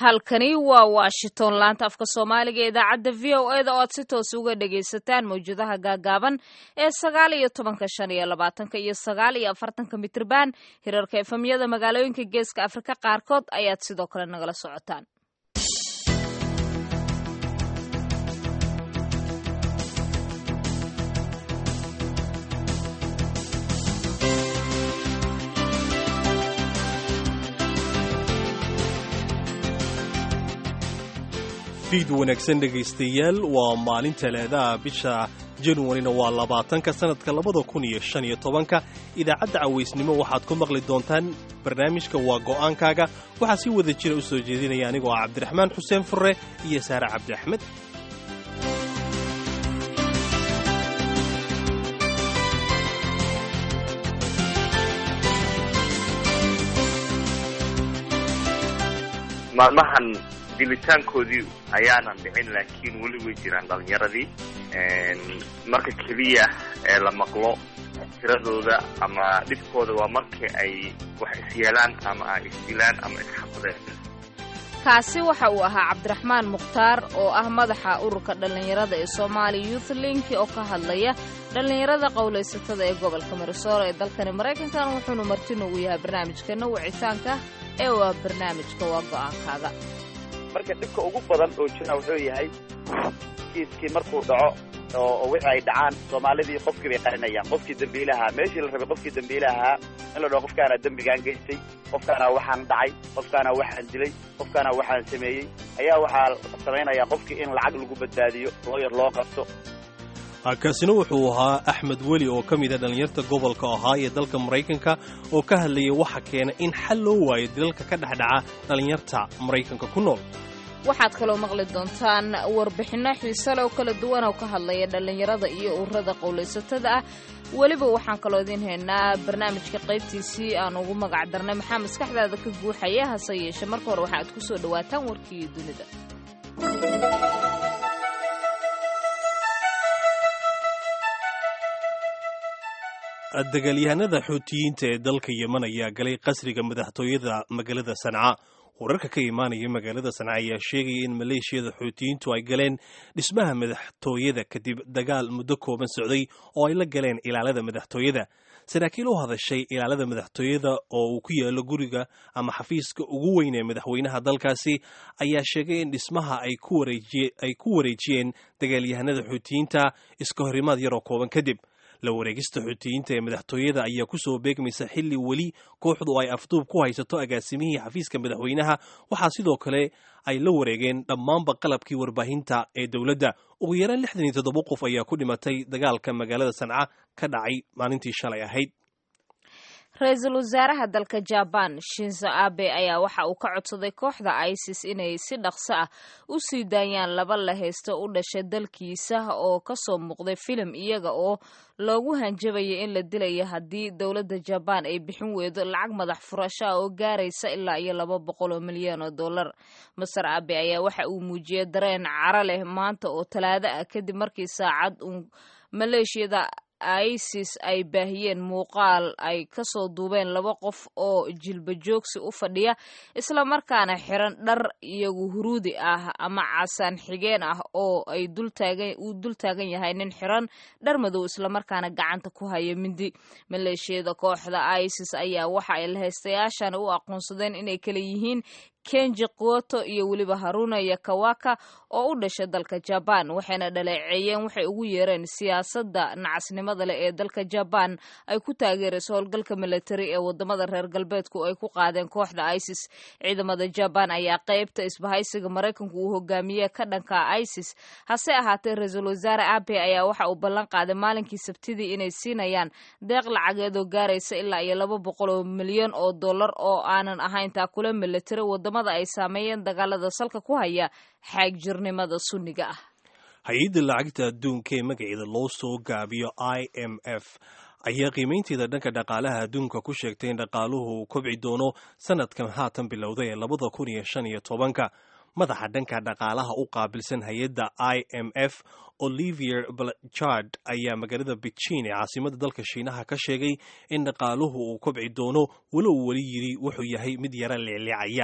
halkani waa washington laanta afka soomaaliga ee idaacadda v o e da oo aad si toos uga dhagaysataan mawjadaha gaagaaban ee sagaal iyo tobanka shan iyo labaatanka iyo sagaal iyo afartanka mitrban hirarka efamyada magaalooyinka geeska afrika qaarkood ayaad sidoo kale nagala socotaan fiid wanaagsan dhegaystayaal waa maalin talaadaha bisha januarina waa labaatanka sanadka labada kun iyo shan iyo tobanka idaacadda cawaysnimo waxaad ku maqli doontaan barnaamijka waa go'aankaaga waxaa si wada jira u soo jeedinaya anigoo ah cabdiraxmaan xuseen furre iyo saare cabdi axmed maalmahan dilitaankoodii ayaanan dhicin laakiin weli way jiraan dhalinyaradii marka keliya ee la maqlo tiradooda ama dhibkooda waa markii ay wax isyeelaan ama ay isdilaan ama isxaqdeen kaasi waxa uu ahaa cabdiraxmaan mukhtaar oo ah madaxa ururka dhallinyarada ee soomaali youth link oo ka hadlaya dhallinyarada qowlaysatada ee gobolka marisooro ee dalkani maraykankan wuxuunu marti noogu yahay barnaamijkeena wicitaanka ee waa barnaamijka waa go'aankaaga marka dhibka ugu badan oo jira wuxuu yahay kiiskii markuu dhaco oo wixii ay dhacaan soomaalidii qofkii bay qarinayaan qofkii dembiilahaa meeshii la rabay qofkii dembiilahaa in la dhaho qofkaana dembigaan geystay qofkaana waxaan dhacay qofkaana waxaan dilay qofkaana waxaan sameeyey ayaa waxaa samaynayaa qofkii in lacag lagu badbaadiyo looyar loo qabto kaasina wuxuu ahaa axmed weli oo ka mid a dhallinyarta gobolka ahaa ee dalka maraykanka oo ka hadlayay waxa keena in xal loo waayo dilalka ka dhexdhaca dhallinyarta maraykanka ku nool waxaad kaloo maqli doontaan warbixinno xiisale oo kala duwan oo ka hadlaya dhallinyarada iyo ururada qowlaysatada ah weliba waxaan kaloo idiin haynaa barnaamijka qaybtiisii aan ugu magac darnay maxaa maskaxdaada ka guuxaya hase yeeshe marka hore waxaaad ku soo dhowaataan warkii dunida dagaalyahanada xuutiyiinta ee dalka yeman ayaa galay qasriga madaxtooyada magaalada sanca wararka ka imaanaya magaalada sanca ayaa sheegaya in maleeshiyada xuutiyiintu ay galeen dhismaha madaxtooyada kadib dagaal muddo kooban socday oo ay la galeen ilaalada madaxtooyada saraakiil u hadashay ilaalada madaxtooyada oo uu ku yaalo guriga ama xafiiska ugu weyn ee madaxweynaha dalkaasi ayaa sheegay in dhismaha ay ku wareejiyeen dagaalyahanada xuutiyiinta iska horimaad yaroo kooban kadib la wareegista xuutiyiinta ee madaxtooyada ayaa ku soo beegmaysa xilli weli kooxdu ay afduub ku haysato agaasimihii xafiiska madaxweynaha waxaa sidoo kale ay la wareegeen dhammaanba qalabkii warbaahinta ee dowladda ugu yaraan lixdan iyo toddoba qof ayaa ku dhimatay dagaalka magaalada sanca ka dhacay maalintii shalay ahayd ra-iisul wasaaraha dalka jabaan shinzo abe ayaa waxa uu ka codsaday kooxda isis inay si dhaqso ah u sii daayaan laba la haysto u dhashay dalkiisa oo kasoo muuqday filim iyaga oo loogu hanjabayay in la dilayo haddii dowladda jabaan ay bixin weydo lacag madax furasho ah oo gaaraysa ilaa iyo laba boqol oo milyan oo dollar maser abe ayaa waxa uu muujiyey dareen caro leh maanta oo talaado ah kadib markii saacad uu maleeshiyada isis ay baahiyeen muuqaal ay kasoo duubeen laba qof oo jilba joogsi u fadhiya islamarkaana xiran dhar iyagu huruudi ah ama casaan xigeen ah oo ay uu dul taagan yahay nin xiran dhar madow islamarkaana gacanta ku haya mindi maleeshiyada kooxda isis ayaa waxa ay lahaystayaashan u aqoonsadeen inay kala yihiin kenji kuoto iyo weliba haruna yakawaka oo u dhashay dalka jabaan waxayna dhaleeceeyeen waxay ugu yeereen siyaasadda nacasnimada leh ee dalka jabaan ay ku taageerayso howlgalka militari ee wadamada reer galbeedku ay ku qaadeen kooxda isis ciidamada jabaan ayaa qeybta isbahaysiga maraykanku uu hogaamiye ka dhanka isis hase ahaatee ra-iisul wasaare abe ayaa waxa uu ballan qaaday maalinkii sabtidii inay siinayaan deeq lacageed oo gaaraysa ilaa iyo laba boqol oo milyan oo dollar oo aanan ahayn taakule militari ay saameeyeen dagaalada salka ku haya xaagjirnimada sunniga ah hay-adda lacagta adduunka ee magaceeda loo soo gaabiyo i m f ayaa qiimaynteeda dhanka dhaqaalaha adduunka ku sheegtay in dhaqaaluhu uu kobci doono sanadkan haatan bilowday ee labada kun iyo shan iyo tobanka madaxa dhanka dhaqaalaha u qaabilsan hay-adda i m f olivier blachard ayaa magaalada beijing ee caasimada dalka shiinaha ka sheegay in dhaqaaluhu uu kobci doono walow weli yidhi wuxuu yahay mid yara leecleecaya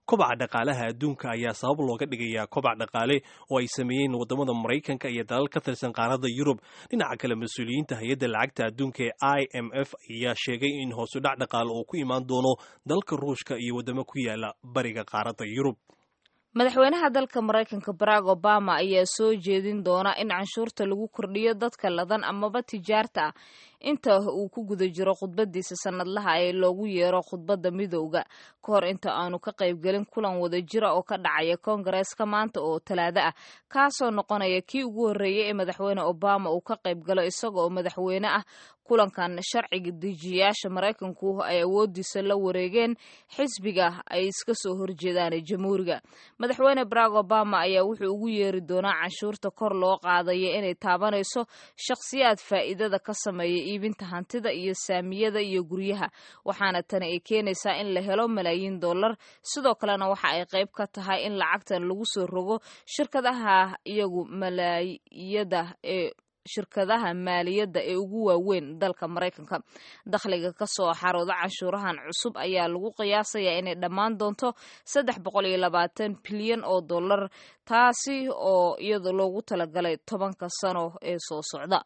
kobaca dhaqaalaha adduunka ayaa sabab looga dhigayaa kobac dhaqaale oo ay sameeyeen waddamada maraykanka iyo dalal ka tirsan qaaradda yurub dhinaca kale mas-uuliyiinta hay-adda lacagta adduunka ee i m f ayaa sheegay in hoosudhac dhaqaale uu ku imaan doono dalka ruushka iyo waddamo ku yaala bariga qaaradda yurub madaxweynaha dalka maraykanka barack obama ayaa soo jeedin doona in canshuurta lagu kordhiyo dadka ladan amaba tijaarta ah inta uu ku guda jiro khudbadiisa sanadlaha ee loogu yeero khudbadda midowda ka hor inta aanu ka qaybgelin kulan wadajira oo ka dhacaya koongareeska maanta oo talaado ah kaasoo noqonaya kii ugu horreeyey ee madaxweyne obama uu ka qaybgalo isaga oo madaxweyne ah kulankan sharciga dejiyayaasha maraykanku ay awoodiisa la wareegeen xisbiga ay iska soo horjeedaan jamhuuriga madaxweyne barack obama ayaa wuxuu ugu yeeri doonaa canshuurta kor loo qaadaya inay taabanayso shakhsiyaad faa'iidada ka sameeya iibinta hantida iyo saamiyada iyo guryaha waxaana tani ay keenaysaa in la helo malaayiin dollar sidoo kalena waxa ay qayb ka tahay in lacagtan lagu soo rogo shirkadaha iyagu malaayada ee shirkadaha maaliyadda ee ugu waaweyn dalka maraykanka dakhliga ka soo xarooda canshuurahan cusub ayaa lagu qiyaasayaa inay dhammaan doonto saddex boqol iyo labaatan bilyan oo dollar taasi oo iyada loogu talagalay tobanka sano ee soo socda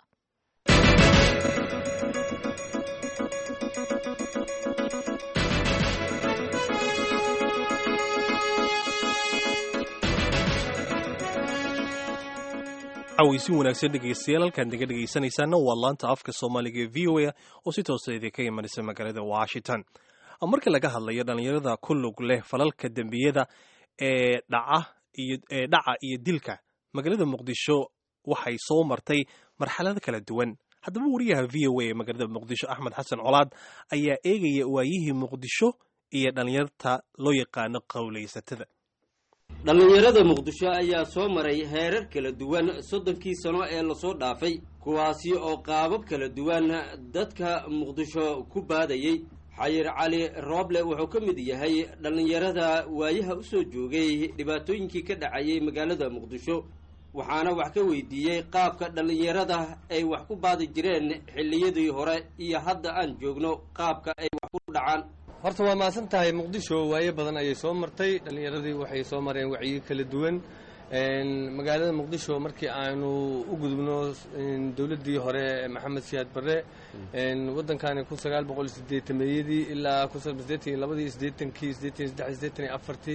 cawaysin wanaagsan dhegaystayaal halkaan naga dhegaysanaysaana waa laanta afka soomaaliga ee v o a oo si toosa idinka imanaysa magaalada washington marka laga hadlayo dhallinyarada ku lug leh falalka dembiyada ee dhaca iyo ee dhaca iyo dilka magaalada muqdisho waxay soo martay marxalado kala duwan haddaba wariyaha v o a ee magaalada muqdisho axmed xasan colaad ayaa eegaya waayihii muqdisho iyo dhallinyarta loo yaqaano qowlaysatada dhallinyarada muqdisho ayaa soo maray heerar kala duwan soddonkii sano ee lasoo dhaafay kuwaasi oo qaabab kala duwan dadka muqdisho ku baadayey xayir cali rooble wuxuu ka mid yahay dhallinyarada waayaha u soo joogay dhibaatooyinkii ka dhacayay magaalada muqdisho waxaana wax ka weydiiyey qaabka dhallinyarada ay wax ku baadi jireen xilliyadii hore iyo hadda aan joogno qaabka ay wax ku dhacaan horta waa mahadsan tahay muqdisho waayo badan ayay soo martay dhallinyaradii waxay soo mareen wacyi kala duwan magaalada muqdisho markii aanu u gudubno dowladdii hore maxamed siyaad barre waddankani kun sagaal boqol sideetameeyadii ilaa kun sideetan iyo labadii sideetankii sideetan iyo saddex sideetan iyo afartii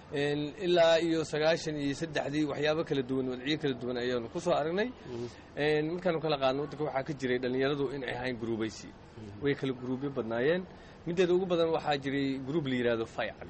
ilaa iyo sagaashan iyo saddexdii waxyaabo kala duwan wadciyo kala duwan ayaanu ku soo aragnay markaanu kala qaadno waddanka waxaa ka jiray dhallinyaradu inay ahayn guruubaysi way kala guruubyo badnaayeen mideeda ugu badan waxaa jiray gruub la yidhaahdo faycali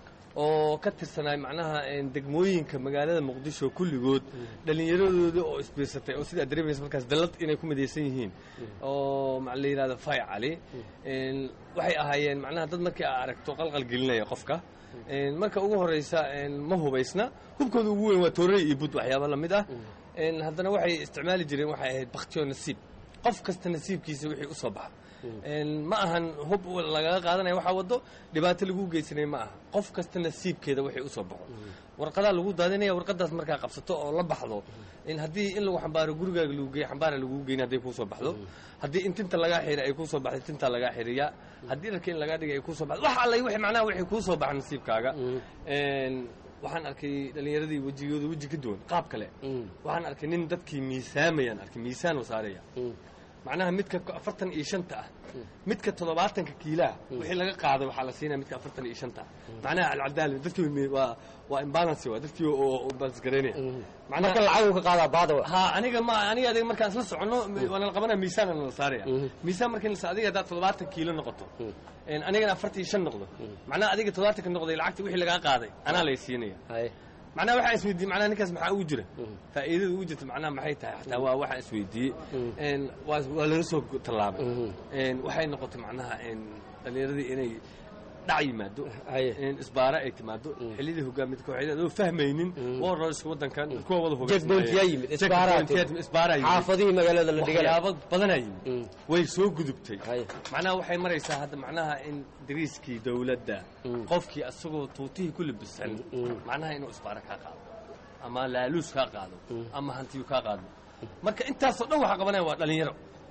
oo ka tirsanaay macnaha degmooyinka magaalada muqdisho kulligood dhallinyaradooda oo isbiirsatay oo sidaa dareemaysa markaas dallad inay ku midaysan yihiin oo la yidhahdo faycali waxay ahaayeen macnaha dad markii aa aragto qalqal gelinaya qofka marka ugu horeysa ma hubaysna hubkooda ugu weyn waa toorey iyo bud waxyaaba lamid ah haddana waxay isticmaali jireen waxay ahayd baktiyo nasiib qof kasta nasiibkiisa wixii usoo baxa ma ahan hub lagaga qaadanaya waxaa wado dhibaato lagu geysanay ma aha qof kasta nasiibkeeda waxay usoo baxo warqadaa lagu daadinaya warqadaas markaa qabsato oo la baxdo haddii in lagu xambaaro gurigaaga lagu geey xambaara lagu geyn hadday kuusoo baxdo haddii in tinta lagaa xiri ay kuusoo baxday tintaa lagaa xiriyaa haddii dharka in lagaa dhigay ay kuusoo baxdo wax alla w macnaha waxay kuusoo baxa nasiibkaaga waxaan arkay dhallinyaradii wejigooda weji ka duwan qaab kale waxaan arkay nin dadkii miisaamayaan arkay miisaan saaraya macnaha midka afartan iyo shanta ah midka toddobaatanka kiilaha wixii laga qaaday waxaa la siinaya midka afartan iyo shanta ah macnaha alcadaali dadkii waa waa imbalance waa dadkii oo balance garaynaya marka lacagu ka qaadaa baada ha aniga ma aniga adiga markaan isla soconno waana la qabanaya miisaan la saaraya miisaan markii la adiga haddaad toddobaatan kiilo noqoto anigana afartan iyo shan noqdo macnaha adiga toddobaatanka noqday lacagta wixii lagaa qaaday anaa lay siinaya macnaha waxaan isweydiiyey macnaha ninkaas maxaa ugu jira faa'iidada ugu jirta macnaha maxay tahay xataa waa waxaan isweydiiyey waa waa laga soo tallaabay waxay noqotay macnaha dhallinyaradii inay dhac yimaado isbaara ay timaado xilliyadii hogaamid kooxeed adoo fahmaynin warrorska waddankan kuwa wada Checkpoint-yaa yimid, isbaaraa timid. isbaaraa yimid xaafadihii magaalada la dhigay waxyaabo badanaa yimid Mm. way soo gudubtay Hay. macnaha waxay maraysaa hadda macnaha in dariiskii dowladda Mm. qofkii asagoo tuutihii ku labisan Mm. macnaha inuu isbaara kaa qaado ama laaluus kaa qaado Mm. ama hantiyu kaa qaado marka intaasoo dhan waxaa qabanaya waa dhalinyaro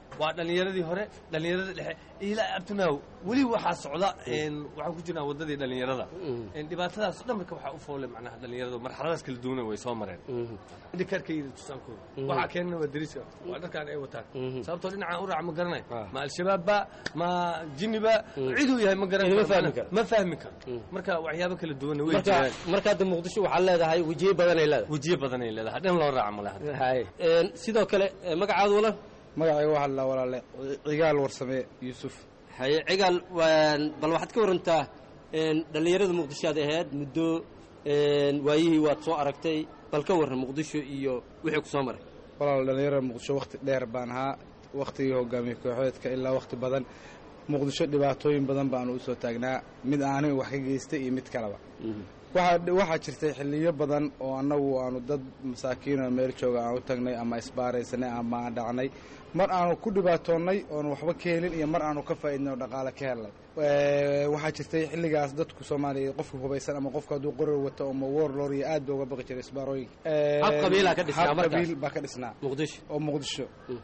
waa dhallinyaradii hore dhallinyaradii dhexe ilaa abtunaaw weli waxaa socda waxaan ku jirnaa waddadii dhallinyarada dhibaatadaas dhan marka waxaa u foolay macnaha dhallinyaradu marxaladaas kala duwana way soo mareen dhikarkayda tusaankooda waxaa keenana waa dariiska waa dharkaan ay wataan sababtoo dhinacaan u raaca ma garanay ma al-shabaabba ma jinniba ciduu yahay ma garan ma fahmi karo marka waxyaabo kala duwana way jiraan marka hadda muqdisho waxaa leedahay wejiye badanay leedahay wejiye badanay leedahay dhan loo raaca malaha sidoo kale magacaadu wala magacayga waxaa la walaale cigaal warsame yuusuf haye cigaal bal waxaad ka warantaa dhallinyarada muqdisho aad ahayd muddo waayihii waad soo aragtay bal ka warran muqdisho iyo wixii ku soo maray walaal dhallinyarada muqdisho wakhti dheer baan ahaa wakhtigii hogaamiye kooxeedka ilaa wakhti badan muqdisho dhibaatooyin badan baanu u soo taagnaa mid aanay wax ka geystay iyo mid kaleba waxaa jirtay xilliyo badan oo annagu aanu dad masaakiinoo meel jooga aan u tagnay ama isbaaraysanay ama aan dhacnay mar aanu ku dhibaatoonnay oonu waxba ka helin iyo mar aanu ka faa'iidnay oo dhaqaale ka helnay waxaa jirtay xilligaas dadku soomaaliya qofka hubaysan ama qofka hadduu qorar wato ama warlor iyo aad ba uga baqi jiray isbaarooyinka hab qabiilaa ka dhisnaa hab markaas qabiil baa ka dhisnaa muqdisho oo muqdisho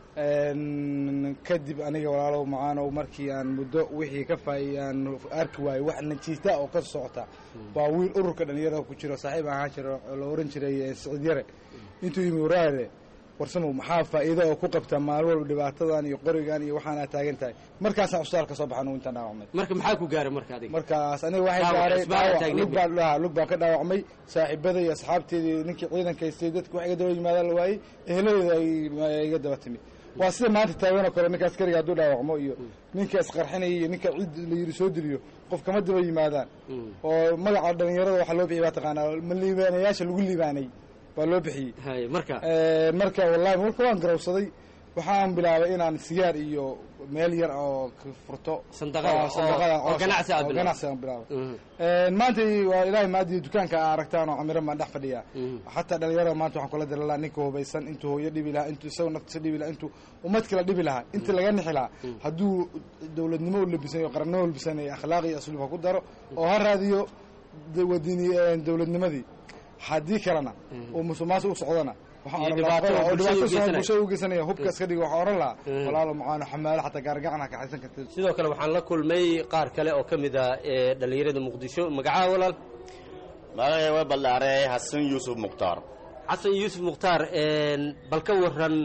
kadib aniga walaalow macaanow markii aan muddo wixii ka faai aan arki waayo wax najiita oo ka socota waa wiil ururka dhalinyarada ku jiro saaxiib ahaan jiro oo la oran jiray siciid yare intuu yimi waraare warsamow maxaa faa'iido oo ku qabta maalin walba dhibaatadan iyo qorigan iyo waxaana taagan tahay markaasaan cusbitaal ka soo baxan uu intaan dhaawacmay marka maxaa ku gaaray marka adiga markaas aniga waxay Dhaawac, gaaray isbitaal dhaawac taagneed lug baan dhahaa lug baan ka dhaawacmay saaxiibada iyo asxaabteedii ninkii ciidanka haystay dadku wax iga daba yimaadaan la waayey eheladeeda ay iga daba timid waa sida maanta taagan oo kale ninka askariga hadduu dhaawacmo iyo ninka isqarxinaya iyo ninka cid la yidhi soo diliyo qof kama daba yimaadaan oo magaca dhalinyarada waxaa loo bixiyay baa taqaanaa ma liibaanayaasha lagu liibaanay baa loo bixiyey haye marka marka wallahi marka waan garawsaday waxaan bilaabay inaan sigaar iyo meel yar oo ka furto Sandaqada, oo sandaqada oo- oo ganacsi aad oo bilaabay. ganacsi aan bilaabay maanta waa ilaahay maadiyo dukaanka aa aragtaan oo camiran baan dhex fadhiyaa xataa dhalinyarada maanta waxaan kula diri lahaa ninka hubaysan intuu hooyo dhibi lahaa intuu isagoo naftiisa dhibi lahaa intuu ummad kala dhibi lahaa inta laga nixi lahaa hadduu dowladnimo u labisan iyo qarannimo u labisan iyo akhlaaq iyo asluub ha ku daro oo ha raadiyo de- wadini dowladnimadii haddii kalena oo musuqmaasuq u socdana waxaan Iyo oran lahaa dhibaato oo bulshada dhibaato u geysanaya. bulshada u geysanaya hubka iska dhiga waxaan oran lahaa Mm. walaalo macaano xamaalo xataa gaargacan ka xaysan kartid sidoo kale waxaan la kulmay qaar kale oo ka mid ah ee dhallinyarada muqdisho magacaha walaal magacay waa ballaarey xasan yuusuf mukhtaar xasan yuusuf mukhtaar bal ka waran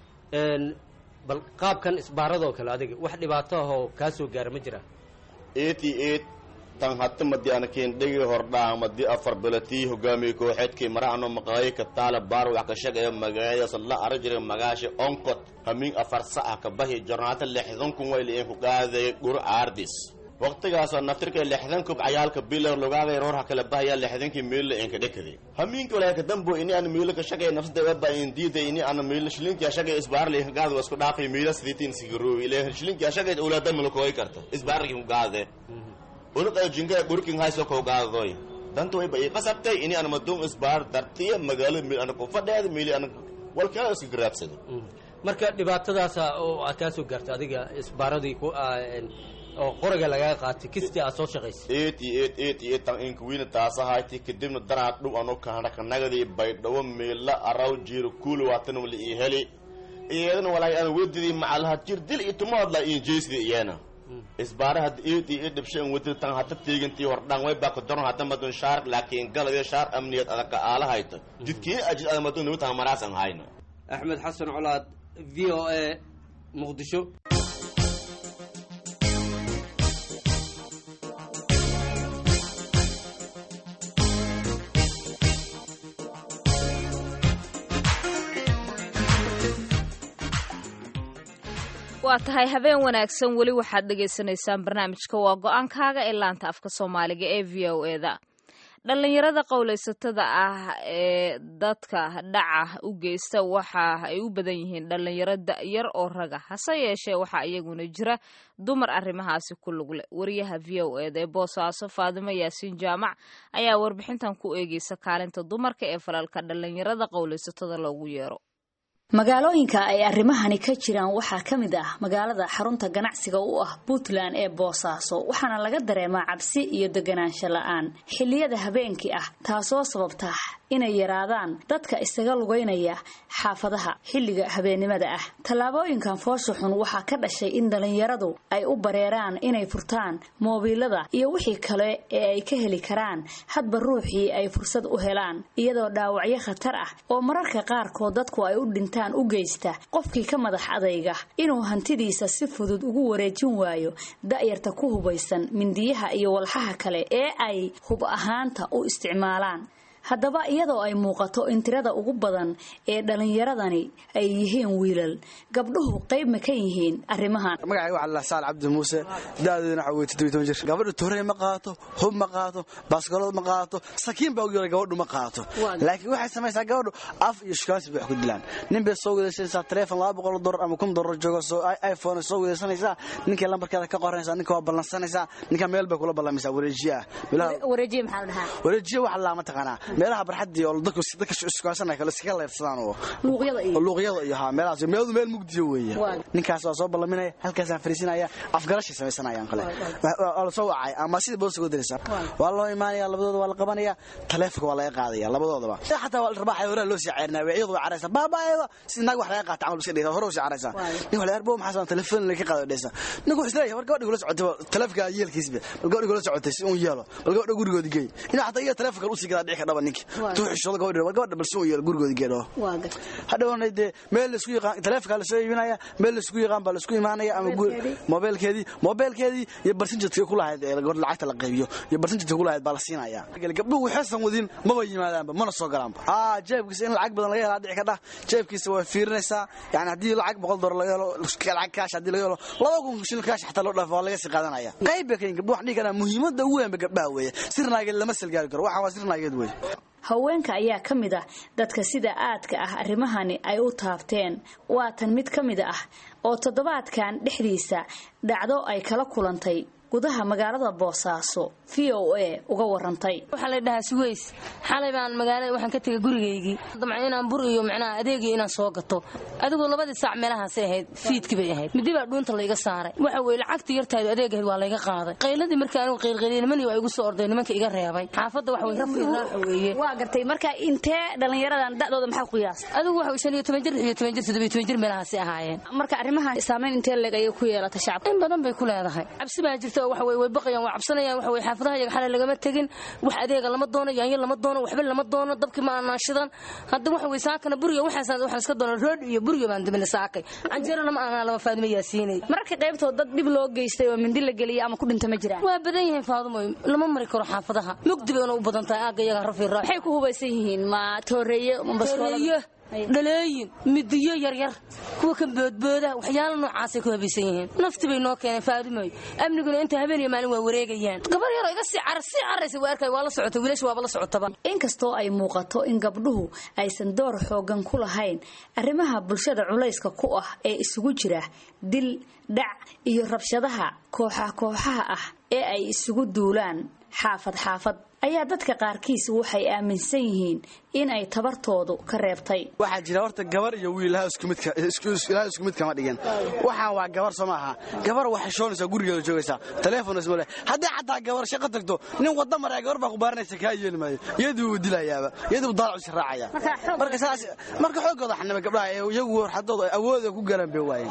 bal qaabkan isbaaradoo kale adiga wax dhibaato ah oo kaa soo gaara ma jira eighty eight tan hata madi anakin dhegi hordhaa madi afar bilatii hogaamiye kooxeedkii maraano maqaayi ka taala baar wax ka shag ee magaayadaas la ara jiray magaasha onkot hamiin afar saca ka bahi jornaata lixdan kun way liin ku qaaday gur aardis waqtigaasoo naftirka lixdan kub cayaalka bilar logaaday roorha kala bahaya lixdankii miila inka dhekade hamiinka walaa ka dambo ini aan miila ka shagay nafsada waba in diida ini aan miila shilinka shagay isbaarli ka gaado isku dhaafay miila sidiitin sigarowi ile shilinka shagay ulaada mulkooy karta isbaarli ku gaade unuqa jinga burkin hayso ko gaadoy danto way bay qasabtay ini aan madum isbaar dartiya magaalo mil aan ku fadheed miili aan walkaa isku garaabsado marka dhibaatadaasa oo aad kaa soo gaartay adiga isbaaradii ku ah, een, oo qoriga lagaga qaatay kistii aad soo shaqaysay eighty eight eighty eight tan inkuwiina taasahayti kadibna daraad dhow anu kahana kanagadii baydhawo miila araw jiiro kuuli waatan wali ii heli iyadana walaay aan wedidii macalaha jir dil iyo tumaadla iyo jeysdi iyana isbaaraha eighty eight dhibshan wedid tan hata teegantii hordhaan way baa kadoron hata madun shaar laakiin galade shaar amniyad adaka aalahayta jidkii ajid ada madun niwtaan maraasan hayna axmed xasan colaad v o a muqdisho waa tahay habeen wanaagsan weli waxaad dhagaysanaysaan barnaamijka waa go-aankaaga ee laanta afka soomaaliga ee v o eda dhallinyarada qowlaysatada ah ee dadka dhaca u geysta waxa ay u badan yihiin dhallinyaro da-yar oo raga hase yeeshee waxaa iyaguna jira dumar arrimahaasi ku lug leh wariyaha v o eda ee boosaaso faadimo yaasiin jaamac ayaa warbixintan ku eegeysa kaalinta dumarka ee falalka dhallinyarada qowlaysatada loogu yeero magaalooyinka ay arrimahani ka jiraan waxaa ka mid ah magaalada xarunta ganacsiga u ah puntland ee boosaaso waxaana laga dareemaa cabsi iyo deganaansho la-aan xilliyada habeenkii ah taasoo sababta inay yaraadaan dadka isaga lugaynaya xaafadaha xilliga habeennimada ah tallaabooyinkan foosha xun waxaa ka dhashay in dhallinyaradu ay u bareeraan inay furtaan moobiilada iyo wixii kale ee ay ka heli karaan hadba ruuxii ay fursad u helaan iyadoo dhaawacyo khatar ah oo mararka qaarkood dadku ay u dhintaan u geysta qofkii ka madax adayga inuu hantidiisa si fudud ugu wareejin waayo da'yarta ku hubaysan mindiyaha iyo walxaha kale ee ay hub ahaanta u isticmaalaan haddaba iyadoo ay muuqato in tirada ugu badan ee dhallinyaradani ay yihiin wiilal gabdhuhu qayb ma ka yihiin arrimahan magacayga waxaa la saal cabdi muuse da'deeduna waxa weye toddobiy toban jir gabadha torey ma qaato hub ma qaato baaskolood ma qaato sakiin baa u yeelay gabadhu ma qaato laakiin waxay samaysaa gabadhu af iyo shukaansi bay wax ku dilaan nin bay soo wadaysanaysaa taleefon laba boqol dollar ama kun dollar joogo soo iphone soo wadaysanaysaa ninkay lambarkeeda ka qoranaysaa ninka waa ballansanaysaa ninka meel bay kula ballamaysaa wareejiye ah wareejiye maxaa la dhahaa wareejiye waxa laa ma taqaanaa meelaha barxadii oo dadku dadka iskuhasanaya kale iskaga leyrsadaan oo luuqyada iyo luuqyada iyo haa meelahaas meeladu meel mugdiyo weeye ninkaas waa soo ballaminaya halkaasaan fariisinaya afgarashay samaysanayaan kale waa la soo wacay ama sida boosta ugu diraysa waa loo imaanaya labadooda waa la qabanaya taleefonka waa laga qaadaya labadoodaba xataa waa la rabaaxaya horaa loo sii ceerinaya weeyadu waa caraysa baabaayada sida naag wax laga qaata camal iska dhigta hore usii caraysa nin wax laga bo maxaa san telefoon laga qaado dhaysa ninku wuxuu isleeyahay war gabadha kula socotay taleefonka yeelkiisba bal gabadha kula socotay si uun yeelo bal gabadha gurigoodi geey inuu xataa iyo taleefonka usii gadaa dhici ka dhaba ninki tuuxishooda gabadha war gabadha bal si uun yeelo gurigoodi geedho hadhowna dee meel laisku yaqaan taleefonka la soo iibinaya meel laisku yaqaan baa laisku imaanaya ama mobeelkeedii mobeelkeedii iyo barsinjadka ku lahayd ee gabadha lacagta la qaybiyo iyo barsinjadka ku lahayd baa la siinaya gabdhuhu waxaysan wadin maba yimaadaanba mana soo galaanba aa jeebkiisa in lacag badan laga helaa dhici ka dhah jeebkiisa waa fiirinaysaa yani haddii lacag boqol dollar laga helo lacag kaash haddii laga helo laba kun shilin kaash xataa loo dhaafo waa laga sii qaadanaya qayb bay kayin gabdhu waxaan dhihi karaa muhiimadda ugu weynba gabdhaha weeye sirnaageed lama salgaari karo waxaan waa sirnaageed weeye haweenka ayaa ka mid ah dadka sida aadka ah arrimahani ay u taabteen waa tan mid ka mid ah oo toddobaadkan dhexdiisa dhacdo ay kala kulantay gudaha magaalada boosaaso v o a uga warantay waxaa la dhahaa suweys xalay baan magaalada waxaan ka tegay gurigaygii damca inaan bur iyo macnaha adeegii inaan soo gato adigoo labadii saac meelahaasay ahayd fiidkii bay ahayd midi baa dhuunta layga saaray waxa weye lacagtii yartaadu adeegahayd waa layga qaaday qayladii markii anigu qaylqayliyay nimanii waa igu soo orday nimanka iga reebay xaafadda waxa weye rafii raaxa weeye waa gartay marka intee dhallinyaradan da'dooda maxaa qiyaasta adigu waxa shan iyo toban jir iyo toban jir toddobiyo toban jir meelahaasay ahaayeen marka arrimahan saamayn intee leeg ayay ku yeelatay shacabka in badan bay ku leedahay cabsi baa jirta waxa weye way baqayaan waa cabsanayaan waxa weye xaafadaha iyaga xalay lagama tegin wax adeega lama doono yaanyo lama doono waxba lama doono dabkii ma aanaan shidan hadda waxa weye saakana buriga waxaasaan waxaan iska doona rood iyo buriga baan dabina saakay canjeerana ma aanaa lama faadimo yaasiinay mararka qaybtood dad dhib loo geystay oo mindi la geliyay ama ku dhinta ma jiraan waa badan yihiin faadumoy lama mari karo xaafadaha mugdi bayna u badan tahay aagga iyaga rafi raa waxay ku hubaysan yihiin ma tooreeye ma baskoolada dhaleeyin midiyo yaryar kuwa ka boodbooda waxyaala noocaasay ku habaysan yihiin nafti bay noo keeneen faadumoy amniguna inta habeen iyo maalin waa wareegayaan gabar yaroo iga sii carar sii caraysa waa arkay waa la socota wiilasha waaba la socotaba inkastoo ay muuqato in gabdhuhu aysan door xoogan ku lahayn arrimaha bulshada culayska ku ah ee isugu jira dil dhac iyo rabshadaha kooxa kooxaha ah ee ay isugu duulaan xaafad xaafad ayaa dadka qaarkiis waxay aaminsan yihiin in ay tabartoodu ka reebtay waxaa jira horta gabar iyo wiil ilaha isku mid kama dhigin waxaan waa gabar soo maaha gabar waxay shoonaysaa gurigeeda joogaysaa taleefon isma leh haddii xataa gabar shaqo tagto nin wadda maraya gabar baa ku baaranaysa kaa yeeli maayo iyadii wuu dilayaaba iyadii wuu daalacu israacaya marka saas marka xooggooda xanima gabdhaha ee iyagu xadooda awooda ku garan bay waayeen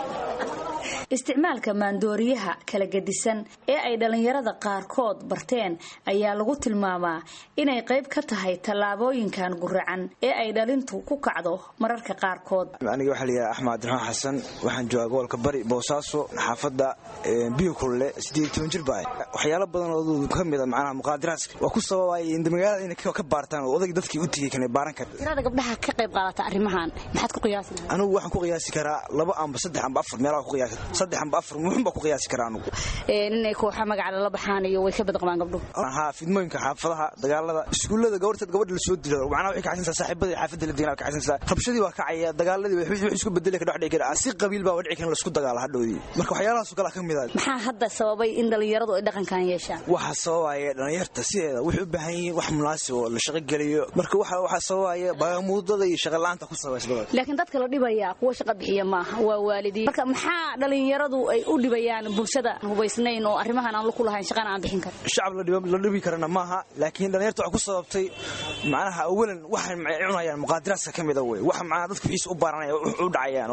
isticmaalka maandooriyaha kala gedisan ee ay dhallinyarada qaarkood barteen ayaa lagu tilmaamaa inay qayb ka tahay tallaabooyinkan guracan ee ay dhalintu ku kacdo mararka qaarkood aniga waxaa layihaha axmed cabdiraxmaan xasan waxaan joogaa gobolka bari boosaaso xaafadda biyo kulle siddeed toban jir baa waxyaalo badan oo ka mida macnaha muqaadiraadka waa ku sababaya in magaalada inay ka baartaan oo odayga dadkii u tegay kana baaran kara tirada gabdhaha ka qayb qaadata arrimahan maxaad ku qiyaasi anigu waxaan ku qiyaasi karaa laba amba saddex amba afar meelaha ku qiyaasi saddex amba afar muxun baa ku qiyaasi karaa anigu inay kooxa magaca lala baxaan iyo way ka badqabaan gabdhuhu haa fidmooyinka xaafadaha dagaalada iskuullada gabarteed gabadha la soo dilo macnaha waxay kacaysantaa saaxiibadii xaafadda la deganaa kacaysantaa rabshadii waa kacaya dagaaladii wax isku bedeli ka dhex dhici kara si qabiil baa dhici kara la isku dagaala hadhowdii marka waxyaalahaas oo kale ka mid ah maxaa hadda sababay in dhallinyaradu ay dhaqankan yeeshaan waxa sababaya dhallinyarta sideeda waxay u baahan yihiin wax munaasib oo la shaqo geliyo marka waxa waxa sababaya bagamuudada iyo shaqo la'aanta ku sabaysbada laakiin dadka la dhibaya kuwa shaqo bixiya maaha waa waalidiin marka maxaa dhalinyaradu ay u dhibayaan bulshada hubaysnayn oo arrimahan aan ku lahayn shaqana aan bixin karin shacab la dhibi karana maaha laakiin dhalinyarta waxay ku sababtay macnaha awalan waxay cunayaan muqaadiraadka ka mida wey wax macnaha dadku wixiisa u baaranaya u dhacayaan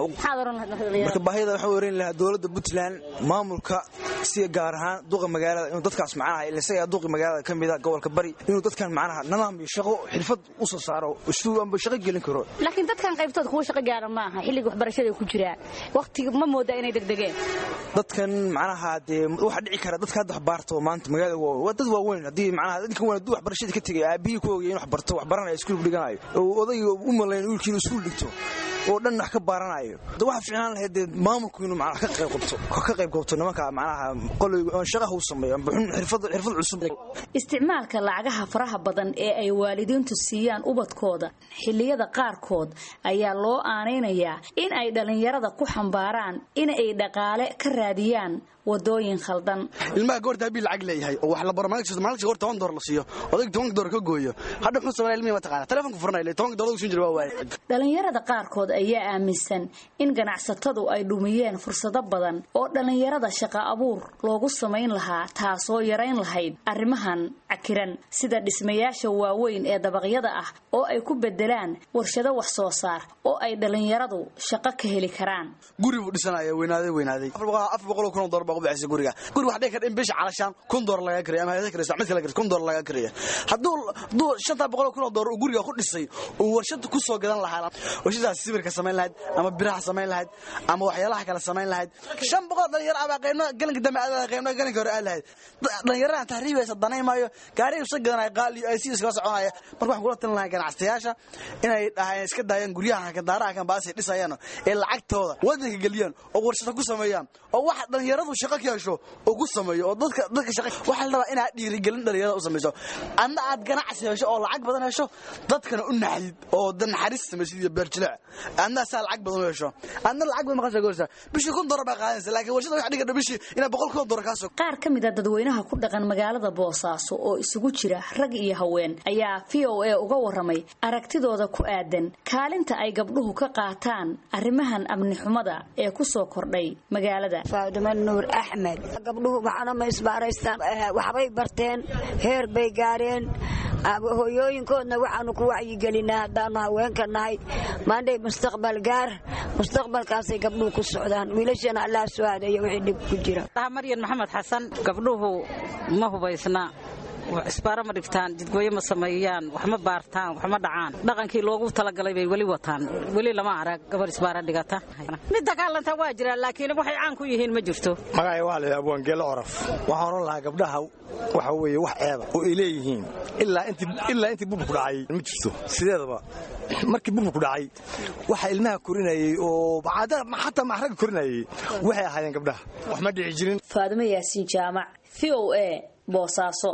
marka baahida waxaan weeran lahaa dowladda puntland maamulka si gaar ahaan duqa magaalada inuu dadkaas macnaha isaga duqi magaalada ka mida gobolka bari inuu dadkan macnaha nidaam iyo shaqo xirfad u soo saaro isfuuanba shaqo gelin karo laakiin dadkan qaybtood kuwa shaqo gaara maaha xilliga waxbarashada ku jiraan waqtiga ma moodaa inay degdegeen dadkan macnaha dee waxa dhici kara dadka hadda wax baarto maanta magaalada waa dad waaweyn haddii macnaha dadkan waa dad waxbarashada ka tegay aabihii ku ogay in wax barto wax baranayo iskuul dhiganayo oo odayga u malayn wiilkiinu iskuul dhigto oo dhan wax ka baaranayo da waxa fiicnaan lahayd dee maamulku inuu macnaha ka qayb qabto ka qayb qabto nimanka macnaha qoloy shaqaha u sameeyo amba xirfad xirfad cusub isticmaalka lacagaha faraha badan ee ay waalidiintu siiyaan ubadkooda xilliyada qaarkood ayaa loo aanaynayaa in ay dhallinyarada ku xambaaraan in ay dhaqaale ka raadiyaan wadooyin khaldan ilmaha goorta habii lacag leeyahay oo wax la baro maalinka maalinka goor toban door la siiyo odayga tobanka door ka gooyo hadha muxuu sameeyaa ilmihi ma taqaana telefonka furanaya tobanka door ugu siin jira waa waaye dhallinyarada qaarkood ayaa aaminsan in ganacsatadu ay dhumiyeen fursado badan oo dhallinyarada shaqa abuur loogu samayn lahaa taasoo yarayn lahayd arrimahan cakiran sida dhismayaasha waaweyn ee dabaqyada ah oo ay ku bedelaan warshado wax soo saar oo ay dhallinyaradu shaqo ka heli karaan guri buu dhisanaya weynaaday weynaaday afar boqol kun oo door baa ku bixisay guriga guri wax dhici kara in bisha calashaan kun door laga kariya ama hayada karaysa mid kale karaysa kun door laga kariya hadduu hadduu shanta boqol kun oo door uu guriga ku dhisay uu warshad ku soo gadan lahaa warshadaas sibirka samayn lahayd ama biraha samayn lahayd ama waxyaalaha kale samayn lahayd shan boqol dhalinyaro abaa qaybna galanka dambe adaa qaybna galanka hore aad lahayd dhalinyaradan tahriibaysa danay maayo gaariga usa gadanaya qaali ay si iskala soconaya marka waxaan kula talin lahaa ganacsayaasha inay dhahayn iska daayaan guryaha kadaaraha kan baasay dhisayaan ee lacagtooda wadanka geliyaan oo warshado ku sameeyaan oo wax dhalinyaradu shaqo ka hesho oo ku sameeyo oo dadka dadka shaqo waxa la rabaa inaad dhiirigelin dhalinyarada u samayso adna aad ganacsi hesho oo lacag badan hesho dadkana u naxdid oo dan naxariis samaysid iyo beerjilaac adna saa lacag badan u hesho adna lacag badan maqasha goorsa bishii kun dolar baa qaadanaysa laakiin warshada wax dhiga bishii inaa boqol kun dolar kaasoo qaar ka mid a dadweynaha ku dhaqan magaalada boosaaso oo isugu jira rag iyo haween ayaa v o a uga waramay aragtidooda ku aadan kaalinta ay gabdhuhu ka qaataan arrimahan amni xumada ee ku soo kordhay magaalada faadimo nuur axmed gabdhuhu waxana ma isbaaraystaan waxbay barteen heer bay gaareen hooyooyinkoodna waxaanu ku wacyigelinaa haddaanu haweenka nahay maandhay mustaqbal gaar mustaqbalkaasay gabdhuhu ku socdaan wiilashana allah soo adeeyo wixii dhib ku jira maryan maxamed xasan gabdhuhu ma hubaysna isbaaro ma dhigtaan jidgooyo ma sameeyaan wax ma baartaan wax ma dhacaan dhaqankii loogu talagalay bay weli wataan weli lama arag gabar isbaaro dhigata mid dagaalanta waa jiraan laakiin waxay caan ku yihiin ma jirto magacay waa la abwaangeelo oraf waxaan oran lahaa gabdhaha waxa weeye wax ceeba oo ay leeyihiin ilaa intii burburku dhacay ma jirto sideedaba markii burburku dhacay waxa ilmaha korinayey oo xataa maxraga korinayey waxay ahaayeen gabdhaha wax ma dhici jirin faadimo yaasiin jaamac v o a boosaaso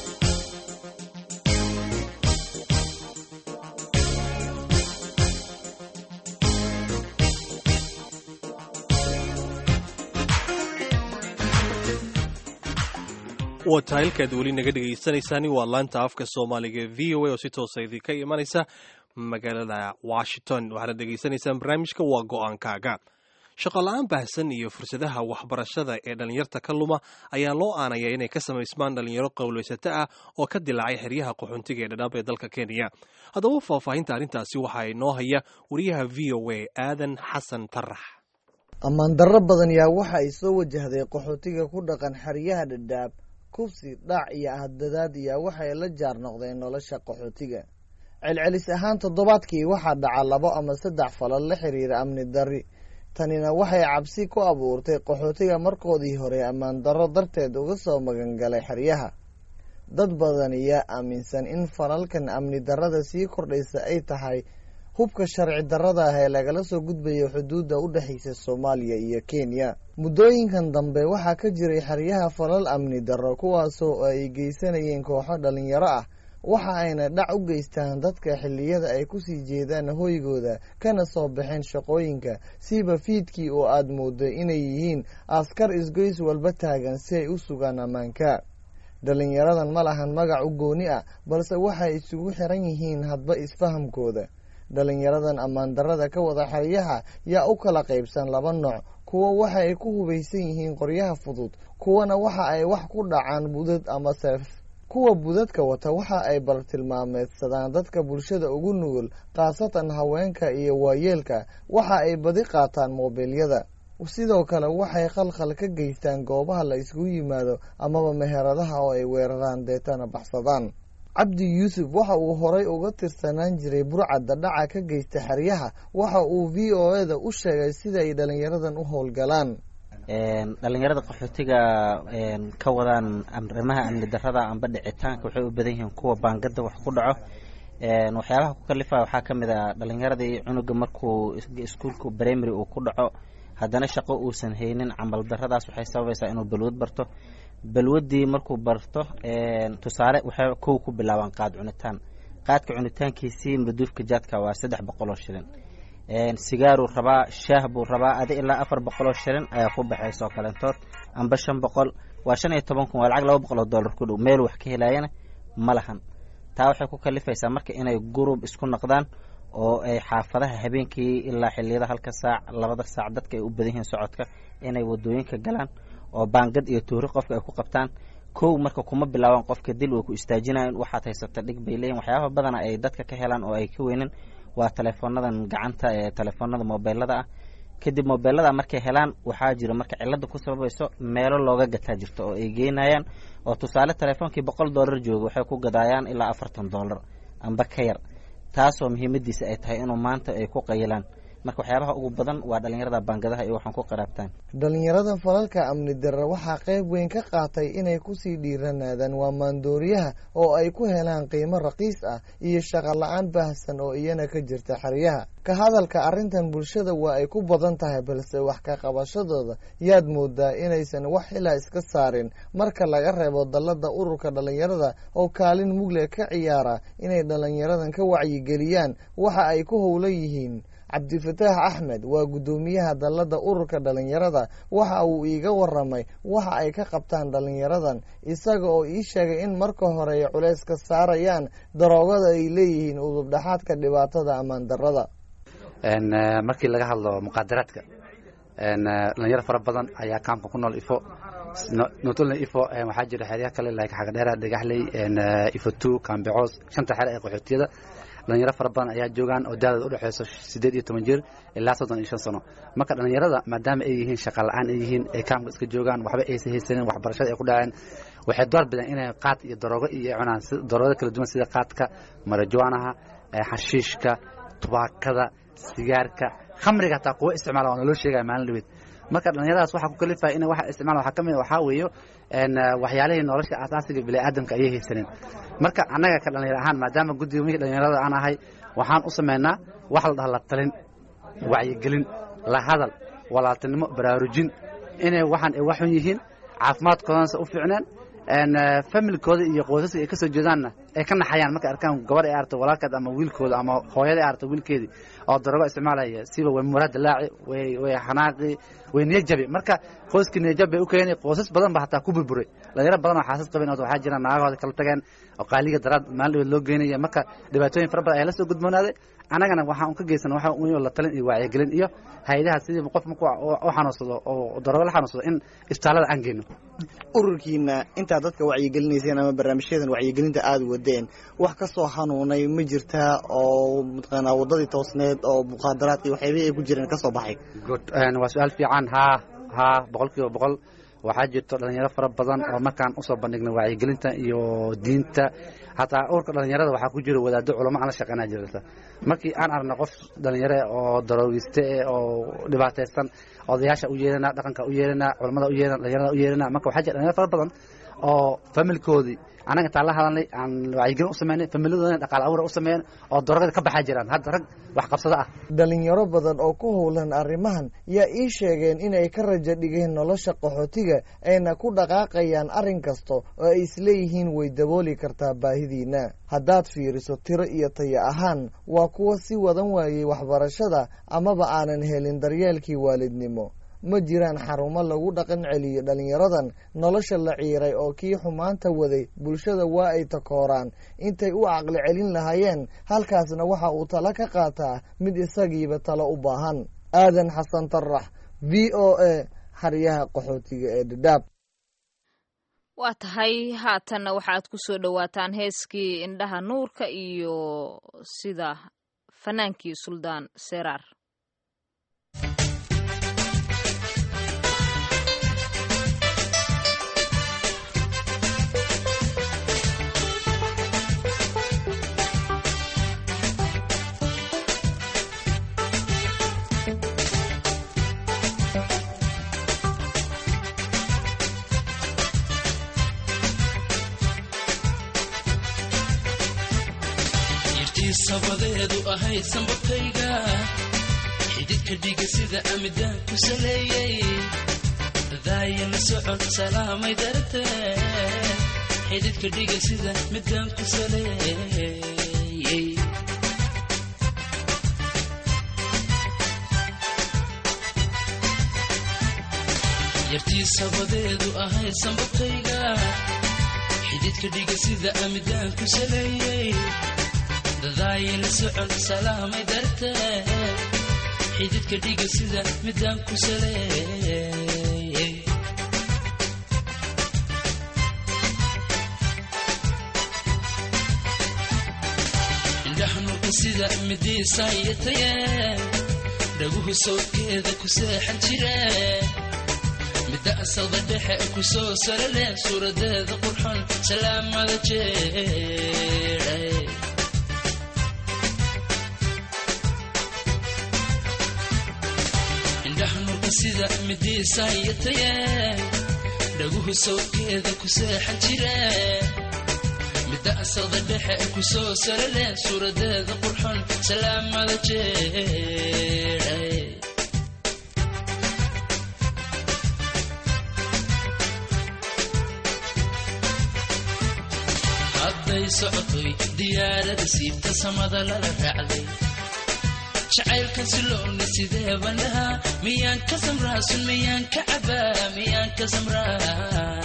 waa tahaylkaad weli naga dhegaysanaysaani waa laanta afka soomaaliga v o a oo si toosa idinka imanaysa magaalada washington waxaana dhegaysanaysaan barnaamijka waa go'aankaaga shaqola-aan baahsan iyo fursadaha waxbarashada ee dhallinyarta ka luma ayaa loo aanaya inay ka samaysmaan dhallinyaro qowlaysato ah oo ka dilaacay xeryaha qaxoontiga ee dhadhaab ee dalka kenya haddaba faahfaahinta arrintaasi waxaa inoo haya wariyaha v o a aadan xasan tarax ammaan darro badan yaa waxa ay soo wajahday qaxootiga ku dhaqan xeryaha dhadhaab kufsi dhac iyo ahdadaad yaa waxay la jaar noqdeen nolosha qaxootiga celcelis ahaan toddobaadkii waxaa dhaca labo ama saddex falal la xiriira amni darri tanina waxay cabsi ku abuurtay qaxootiga markoodii hore ammaan darro darteed uga soo magangalay xeryaha dad badan yaa aaminsan in falalkan amni darrada sii kordhaysa ay tahay hubka sharci darrada ah ee lagala soo gudbayo xuduudda u dhexaysa soomaaliya iyo kenya muddooyinkan dambe waxaa ka jiray xeryaha falal amni darro kuwaasoo ay geysanayeen kooxo dhalinyaro ah waxa ayna dhac u geystaan dadka xilliyada ay kusii jeedaan hoygooda kana soo baxeen shaqooyinka siiba fiidkii oo aad moodo inay yihiin askar isgoys walba taagan si ay u sugaan ammaanka dhalinyaradan ma lahan magac u gooni ah balse waxay isugu xiran yihiin hadba isfahamkooda dhalinyaradan ammaan darrada ka wada xeryaha yaa u kala qaybsan laba nooc kuwa waxa ay ku hubaysan yihiin qoryaha fudud kuwana waxa ay wax ku dhacaan budad ama seef kuwa budadka wata waxa ay bartilmaameedsadaan dadka bulshada ugu nugul khaasatan haweenka iyo waayeelka waxa ay badi qaataan moobilyada sidoo kale waxay khalkhal ka geystaan goobaha la isugu yimaado amaba meheradaha oo ay weeraraan deetana baxsadaan cabdi yuusuf waxa uu horay uga tirsanaan jiray burcadda dhaca ka geysta xeryaha waxa uu v o e da u sheegay sida ay dhallinyaradan u howlgalaan dhallinyarada qaxootiga ka wadaan arrimaha amni darada amba dhicitaanka waxay u badan yihiin kuwa baangada wax ku dhaco waxyaabaha ku kalifa waxaa ka mid a dhallinyaradii cunuga markuu iskuulka primary uu ku dhaco haddana shaqo uusan haynin camal daradaas waxay sababaysaa inuu balwad barto balwadii markuu barto tusaale waxay kow ku bilaabaan qaad cunitaan qaadka cunitaankiisii maduufka jaadka waa saddex boqol oo shilin sigaaruu rabaa shaah buu rabaa adi ilaa afar boqol oo shilin ayaa ku baxaysa oo kaleentood amba shan boqol waa shan iyo toban kun waa lacag laba boqol oo dollar ku dhow meel wax ka helaayana ma lahan taa waxay ku kalifaysaa marka inay gurub isku noqdaan oo ay xaafadaha habeenkii ilaa xiliyada halka saac labada saac dadka ay u badan yihiin socodka inay wadooyinka galaan oo baangad iyo tuuri qofka ay ku qabtaan kow marka kuma bilaabaan qofka dil way ku istaajinayan waxaad haysata dhig bay leeyihin waxyaabaha badana ay dadka ka helaan oo ay ka weynin waa teleefoonadan gacanta ee telefoonada mobeelada ah kadib mobeelada markay helaan waxaa jiro marka cilada ku sababayso meelo looga gataa jirto oo ay geynayaan oo tusaale teleefoonkii boqol dollar jooga waxay ku gadaayaan ilaa afartan dollar amba ka yar taasoo muhiimadiisa ay tahay inuu maanta ay ku qayilaan marka waxyaabaha ugu badan waa dhallinyarada baangadaha iyo waxaan ku qaraabtaan dhallinyarada falalka amni darre waxaa qayb weyn ka qaatay inay kusii dhiiranaadaan waa maandooriyaha oo ay ku helaan qiimo raqiis ah iyo shaqo la-aan baahsan oo iyana ka jirta xeryaha ka hadalka arrintan bulshada waa ay ku badan tahay balse wax ka qabashadooda yaad moodaa inaysan wax xilaa iska saarin marka laga reebo dallada ururka dhallinyarada oo kaalin mugle ka ciyaara inay dhallinyaradan ka wacyigeliyaan waxa ay ku howlan yihiin cabdifataax axmed waa guddoomiyaha dallada ururka dhallinyarada waxa uu iiga waramay waxa ay ka qabtaan dhallinyaradan isaga oo ii sheegay in marka hore ay culays ka saarayaan daroogada ay leeyihiin udubdhaxaadka dhibaatada ammaan darada markii laga hadlo muqaadaraadka dhalinyaro fara badan ayaa kaamka ku nool ifo notolna ifo waxaa jira xerya kale like xagadheera dhagaxley ifo two kambecoos shanta xere ee qaxootiyada dhalinyaro fara badan ayaa joogaan oo daadooda udhexeyso sideed iyo toban jir ilaa soddon iyo shan sano marka dhalinyarada maadaama ay yihiin shaqa la-aan ay yihiin ay kaamka iska joogaan waxba aysan haysanin waxbarashada ay ku dhaceen waxay door bideen inay qaad iyo daroogo iyo cunaan daroogada kala duwan sida qaadka marajuanaha xashiishka tubaakada sigaarka khamriga hataa kuwa isticmaala waana loo sheegaya maalin dhaweed marka dhalinyaradaas waxaa ku kalifaya in waxa isticmaala waxaa ka mid waxaa weeyo waxyaalihii nolosha asaasiga bini'aadamka ayay haysanin marka annaga ka dhalinyaro ahaan maadaama guddiga mihii dhalinyarada aan ahay waxaan u samaynaa wax la dhaha la talin wacyigelin la hadal walaaltinimo baraarujin inay waxaan ay waxun yihiin caafimaadkoodanse u fiicneen familkooda iyo qoysaska ay ka soo jeedaanna ay ka naxayaan markay arkaan gabadh ay aragto walaalkeed ama wiilkooda ama hooyada ay aragto wiilkeedii oo darogo isticmaalaya siba way muraad dilaaci way way xanaaqi way niyajabi marka qoyskii niyajab bay u keenay qoysas badan ba hataa ku burburay dhalinyaro badan oo xaasas qabeen oo waxaa jira naagahooda kala tageen oo qaaliga daraad maalin dhaweed loo geynaya marka dhibaatooyin fara badan ayaa la soo gudboonaaday annagana waxaan ka geysan waxa un la talin iyo wacyigelin iyo hay-adaha sidii qof marku u xanuunsado oo darogo la xanuunsado in isbitaallada aan geyno ururkiina intaa dadka wacyigelinayseen ama barnaamijyadan wacyigelinta aada wadeen wax ka soo hanuunay ma jirtaa oo mataqaanaa waddadii toosneed oo muqaadaraadkii waxyaabihii ay ku jireen ka soo baxay good waa su-aal fiican haa haa boqol kiiba boqol waxaa jirto dhalinyaro fara badan oo markaan usoo bandhignay wacyigelinta iyo diinta hataa urka dhalinyarada waxaa ku jira wadaado culamo aan la shaqeynaa jirta markii aan aragna qof dhalinyaro oo daroogiste oo dhibaataysan odayaasha u yeelana dhaqanka u yeelana culamada u yeelana dhalinyarada u yeelana marka waxaa jira dhalinyaro fara badan oo familkoodii annaga intaan la hadalnay aan wacyigelin u sameynay familadoodana dhaqaale abuura u sameeyeen oo darogada ka baxaa jiraan hadda rag wax qabsado ah dhalinyaro badan oo ku howlan arrimahan yaa ii sheegeen inay ka rajo dhigeen nolosha qaxootiga ayna ku dhaqaaqayaan arrin kasta oo ay isleeyihiin way dabooli kartaa baahidiina haddaad fiiriso tiro iyo taya ahaan waa kuwa si wadan waayey waxbarashada amaba aanan helin daryeelkii waalidnimo ma jiraan xarumo lagu dhaqan celiyo dhalinyaradan nolosha la ciiray oo kii xumaanta waday bulshada waa ay takooraan intay u caqli celin lahaayeen halkaasna waxa uu talo ka qaataa mid isagiiba talo u baahan aadan xasan tarax v o a xeryaha qaxootiga ee dhadhaab waa tahay haatanna waxaad ku soo dhowaataan heeskii indhaha nuurka iyo sida fanaankii suldaan seraar sabadeedu ahayd sambabkayga xididka dhiga sida amidaan ku saleeyey daayana socod salaamay darate xididka dhiga sida midaan ku saleeyey yartii sabadeedu ahayd sambabkayga xididka dhiga sida amidaan ku saleeyey dadaayana socod salaamay dartee xididka dhiga sida midaan ku saleeyey indhaxnuka sida midiisaayataye dhaguhu sawdkeeda ku seexan jire midda asalda dhexe ku soo salale suuradeeda qurxon salaamada jeedhay indhaxnuka sida midiisaayataye dhaguhu sawdkeeda ku seexan jire midda asalda dhexe ku soo salale suuradeeda qurxon salaamada jeedhay hadday socotoy diyaarada siibta samada lala raacday jacaylkan siloona sidee bandhahaa miyaan ka samraasun miyaan ka cabaa miyaan ka samraa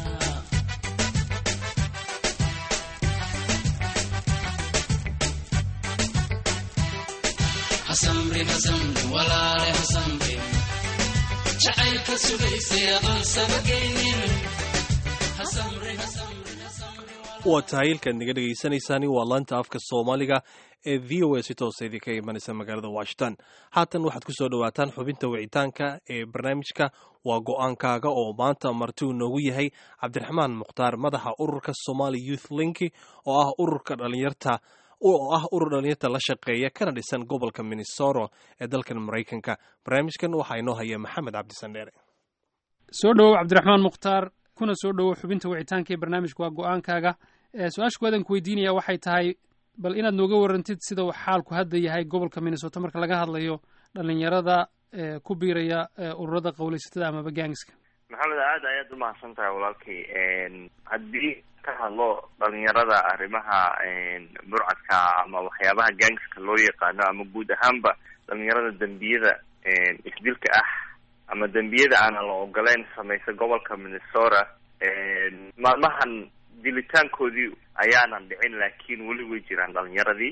hasamrin hasamrin walaale hasamrin jacaylka sugaysay adoon sabagaynin hasamrin hasamrin waa tahay ilkaad naga dhegaysanaysaani waa laanta afka soomaaliga ee v o a si toosa idinka imanaysa magaalada washington haatan waxaad ku soo dhowaataan xubinta wicitaanka ee barnaamijka waa go-aankaaga oo maanta marti uu noogu yahay cabdiraxmaan mukhtaar madaxa ururka somali youth linki oo ah ururka dhalinyarta oo ah urur dhalinyarta la shaqeeya kana dhisan gobolka minnesota ee dalkan maraykanka barnaamijkan waxaa inoo haya maxamed cabdisandheere soo dhowow cabdiraxmaan mukhtaar kuna soo dhowow xubinta wicitaanka ee barnaamijka waa go-aankaaga su-aasha kuwaadan ku weydiinaya waxay tahay bal inaad nooga warantid sida uu xaalku hadda yahay gobolka minnesota marka laga hadlayo dhalinyarada ku biiraya ururada qowleysatada amaba gaangska maxamed aada ayaad umahadsan tahay walaalkay haddii ka hadlo dhalinyarada arrimaha burcadka ama waxyaabaha gangska loo yaqaano ama guud ahaanba dhalinyarada dembiyada isdilka ah ama dembiyada aanan la ogoleyn samaysa gobolka minnesota maalmahan dilitaankoodii ayaanan dhicin laakiin weli way jiraan dhalinyaradii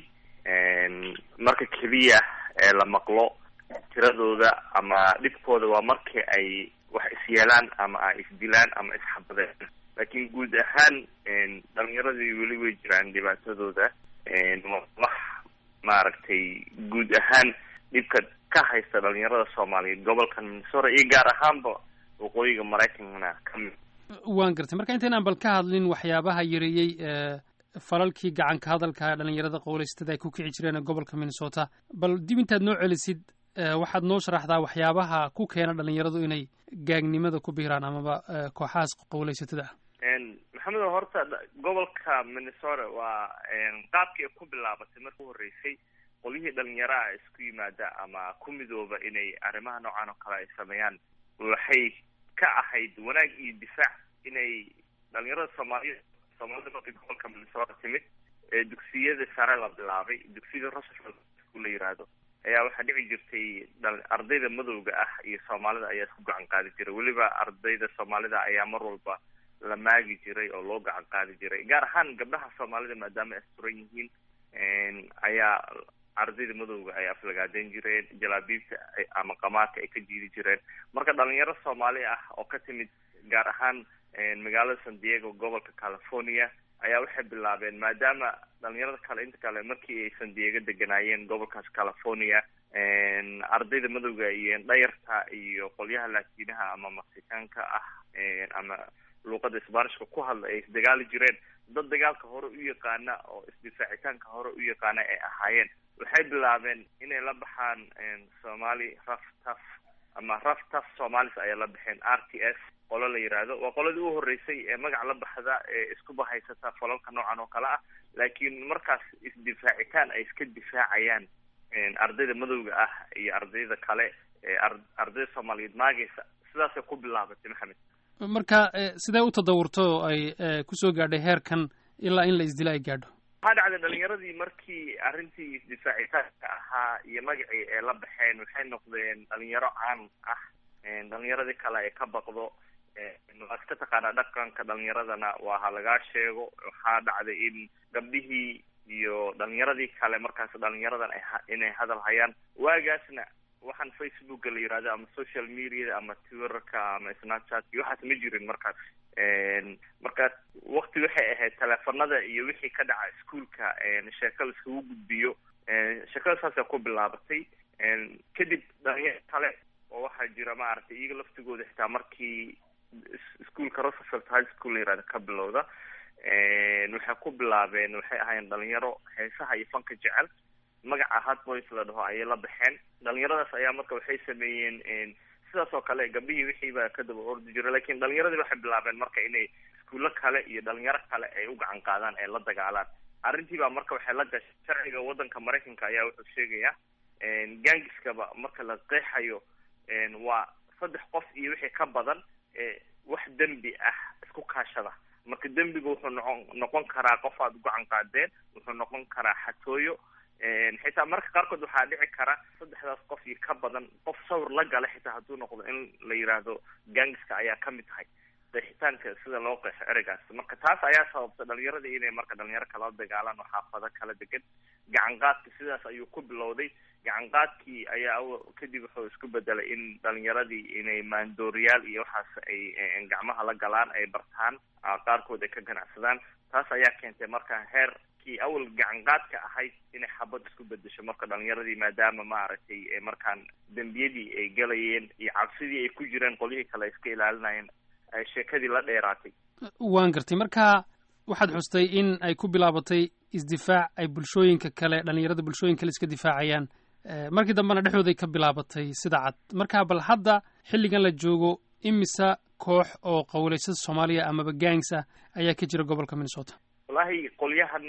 marka keliya ee la maqlo tiradooda ama dhibkooda waa markii ay wax isyeelaan ama ay isdilaan ama isxabadeen laakiin guud ahaan dhalinyaradii weli way jiraan dhibaatadooda wax maaragtay guud ahaan dhibka ka haysta dhalinyarada soomaaliyeed gobolka minnesota iyo gaar ahaanba waqooyiga maraykankana kamid waan gartay marka intaynaan bal ka hadlin waxyaabaha yareeyey falalkii gacanka hadalka dhalinyarada qowleysatada ay ku kici jireen gobolka minnesota bal dib intaad noo celisid waxaad noo sharaxdaa waxyaabaha ku keena dhalinyaradu inay gaagnimada ku biiraan amaba kooxahaas qowleysatada ah maxamedo horta gobolka minnesota waa qaabkii ku bilaabatay marka u horreysay qolyihii dhalinyaraha isku yimaada ama ku midooba inay arrimaha noocan oo kale ay sameeyaan waxay ka ahayd wanaag iyo difaac inay dhalinyarada soomaaliya soomaalida markii gobolka minnesota timid ee dugsiyada sare la bilaabay dugsiyada roosevelt la yiraahdo ayaa waxaa dhici jirtay ardayda madowga ah iyo soomaalida ayaa isku gacan qaadi jiray weliba ardayda soomaalida ayaa mar walba la maagi jiray oo loo gacan qaadi jiray gaar ahaan gabdhaha soomaalida maadaama ay asturan yihiin ayaa ardayda madowga ay aflagaaden jireen jalaabiibta ama qamaarka ay ka jiidi jireen marka dhalinyaro soomaali ah oo ka timid gaar ahaan magaalada san diego gobolka california ayaa waxay bilaabeen maadaama dhalinyarada kale inta kale markii ay san diego deganaayeen gobolkaas california ardayda madowga iyo dhayarta iyo qolyaha laatiinaha ama mexicaanka ah ama luuqada sbanishka ku hadla ay isdagaali jireen dad dagaalka hore u yaqaana oo isdifaacitaanka hore u yaqaana ay ahaayeen waxay bilaabeen inay la baxaan somali raf taf ama raf taf somalis ayay la baxeen r t s qolo la yiraahdo waa qoladii u horeysay ee magac la baxda ee isku bahaysata falalka noocan oo kale ah laakiin markaas isdifaacitaan ay iska difaacayaan ardayda madowga ah iyo ardayda kale ee ardayda soomaaliyeed maagaysa sidaasay ku bilaabatay maxamed marka sidee u tadawurto oo ay kusoo gaadhay heerkan ilaa in la isdilo ay gaadho waxaa dhacday dhalinyaradii markii arrintii isdifaacitaanka ahaa iyo magacii ay la baxeen waxay noqdeen dhalinyaro caan ah dhalinyaradii kale ay ka baqdo waa iska taqaanaa dhaqanka dhalinyaradana waa ha lagaa sheego waxaa dhacday in gabdhihii iyo dhalinyaradii kale markaas dhalinyaradan ay inay hadal hayaan waagaasna waxaan facebooka la yirahdo ama social media ama twitterka ama snapchat iyo waxaas ma jirin markaas marka wakti waxay ahayd teleefanada iyo wixii ka dhaca iskuolka sheeko laiskugu gudbiyo sheekada saasa ku bilaabatay kadib dhalinyaro kale oo waxaa jira maaragtay iyaga laftigooda xitaa markii iskuolka roosevelt high school la yirahdo ka bilowda waxay ku bilaabeen waxay ahaayeen dhalinyaro heesaha iyo fanka jecel magaca hard boys la dhaho ayay la baxeen dhalinyaradaas ayaa marka waxay sameeyeen sidaas oo kale gabdhihii wixii baa ka daba ordi jira lakin dhalinyaradii waxay bilaabeen marka inay iskuulo kale iyo dhalinyaro kale ay u gacan qaadaan ay la dagaalaan arrintii baa marka waxay la gashay sharciga waddanka maraykanka ayaa wuxuu sheegaya gangiskaba marka la qeexayo waa saddex qof iyo wixii ka badan wax dembi ah isku kaashada marka dembiga wuxuu noqon noqon karaa qof aad ugacan qaadeen wuxuu noqon karaa xatooyo xitaa marka qaarkood waxaa dhici kara saddexdaas qof iyo ka badan qof sawir la gala xitaa hadduu noqdo in la yiraahdo gangiska ayaa kamid tahay qeexitaanka sida loo qeexo ereygaas marka taas ayaa sababta dhalinyaradii inay marka dhalinyaro kala dagaalaan oo xaafado kala degan gacan qaadka sidaas ayuu ku bilowday gacan qaadkii ayaa kadib wuxuu isku bedelay in dhalinyaradii inay maandooriyaal iyo waxaas ay gacmaha la galaan ay bartaan qaarkood ay ka ganacsadaan taas ayaa keentay marka heerkii awal gacan qaadka ahayd inay xabad isku bedesho marka dhalinyaradii maadaama maaragtay markaan dembiyadii ay galayeen iyo cabsidii ay ku jireen qolyihii kale iska ilaalinayeen ay sheekadii la dheeraatay waan gartay marka waxaad xustay in ay ku bilaabatay isdifaac ay bulshooyinka kale dhalinyarada bulshooyin kale iska difaacayaan markii dambena dhexdooday ka bilaabatay sida cad marka bal hadda xilligan la joogo imisa koox oo qowleysada soomaaliya amaba gangs ah ayaa ka jira gobolka minnesota wallahi qolyahan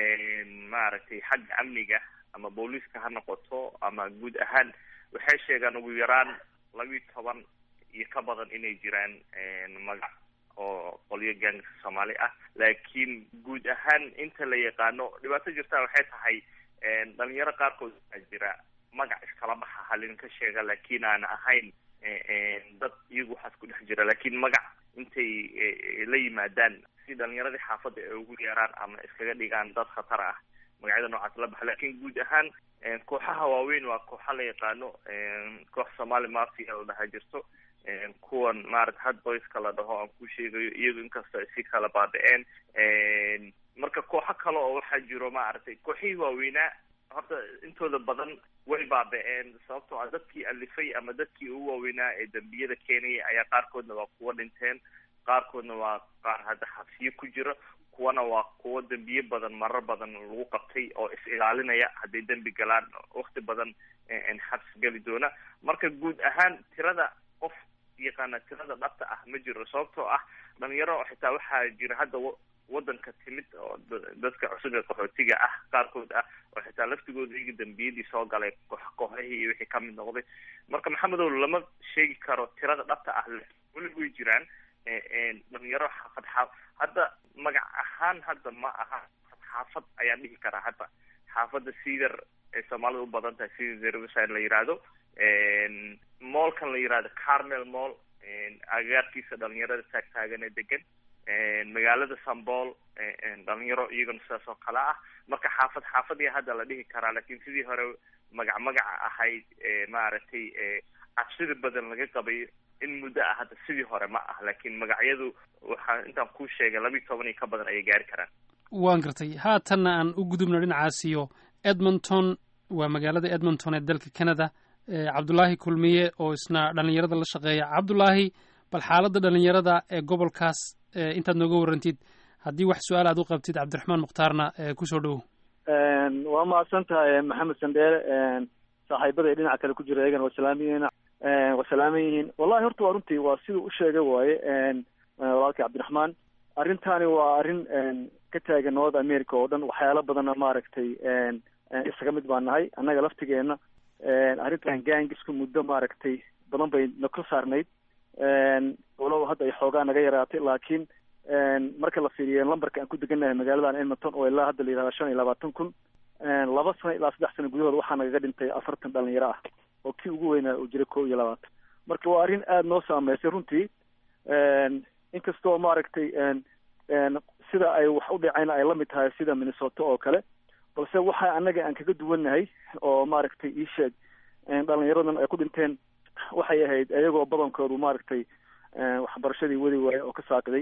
maaragtay xagga amniga ama booliiska ha noqoto ama guud ahaan waxay sheegaan ugu yaraan labiiyo toban iyo ka badan inay jiraan magac oo qolyo gaangska soomaali ah laakiin guud ahaan inta la yaqaano dhibaato jirtaa waxay tahay dhalinyaro qaarkood waxaa jira magac iskala baxa halin ka sheega laakiin aan ahayn dad iyagu waxaas ku dhex jira laakiin magac intay la yimaadaan si dhalinyaradii xaafadda ay ugu yeeraan ama iskaga dhigaan dad khatar ah magacyada noocaas la baxa laakiin guud ahaan kooxaha waaweyn waa kooxa la yaqaano koox somali mafia la dhaha jirto kuwan maarata hadboyska la dhaho aan ku sheegayo iyagu inkastoo ay si kala baaba-een marka kooxo kale oo waxaa jiro maaragtay kooxihii waaweynaa horta intooda badan way baaba-een sababtoo ah dadkii alifay ama dadkii ugu waaweynaa ee dembiyada keenaya ayaa qaarkoodna waa kuwa dhinteen qaarkoodna waa qaar hadda xabsiyo ku jira kuwana waa kuwo dembiye badan marar badan lagu qabtay oo is ilaalinaya hadday dembi galaan wakti badan xabsi geli doona marka guud ahaan tirada qof yaqaana tirada dhabta ah ma jiro sababtoo ah dhalinyaro xitaa waxaa jira hadda wadanka timid oo dadka cusub ee qaxootiga ah qaarkood ah oo xitaa laftigooda iga dambiyadii soo galay koox kooxahii iyo wixii kamid noqday marka maxamedow lama sheegi karo tirada dhabta ah weli way jiraan dhalinyaro xaafad xaaf hadda magac ahaan hadda ma aha xaafad ayaan dhihi karaa hadda xaafadda cedar ay soomaalida u badan tahay cedar riverside la yiraahdo moolkan la yirahdo carmel moll agagaarkiisa dhalinyarada taagtaagan ee degan magaalada sambool dhalinyaro iyagana sidaas oo kale ah marka xaafad xaafadii hadda la dhihi karaa laakiin sidii hore magac magaca ahayd maaragtay cabsida badan laga qabay in muddo ah hadda sidii hore ma ah laakiin magacyadu waxaa intaan kuu sheegay labiiyo toban iyo ka badan ayay gaari karaan waan gartay haatanna aan u gudubno dhinacaasiyo edmonton waa magaalada edmonton ee dalka canada cabdulaahi kulmiye oo isna dhalinyarada la shaqeeya cabdulaahi bal xaaladda dhalinyarada ee gobolkaas intaad nooga warrantid haddii wax su-aal aad u qabtid cabdiraxmaan mukhtaarna kusoo dhowow waa mahadsan tahay maxamed sandheere saaxiibada dhinaca kale ku jira iyagana waa salaamayeen waa salaaman yihiin wallahi horta waa runtii waa siduu u sheegay waaye walaalkii cabdiraxmaan arrintani waa arrin ka taagan north america oo dhan waxyaalo badanna maaragtay isaga mid baan nahay annaga laftigeena arrintan gangisku muddo maaragtay badan bay na ka saarnayd walow hadda ay xoogaa naga yaraatay laakiin marka la fiiriyo lambarka aan ku degannahay magaaladan edmonton oo ilaa hadda la yihahda shan iyo labaatan kun laba sano ilaa saddex sano gudahood waxaa nagaga dhintay afartan dhalinyaro ah oo kii ugu weynaa uu jiray kow iyo labaatan marka waa arrin aada noo saameysay runtii inkastoo maaragtay sida ay wax u dhacayna ay lamid tahay sida minnesota oo kale balse waxa annaga aan kaga duwannahay oo maaragtay ii sheeg dhalinyaradan ay ku dhinteen waxay ahayd iyagoo badankoodu maaragtay waxbarashadii wadi waaye oo ka saaqiday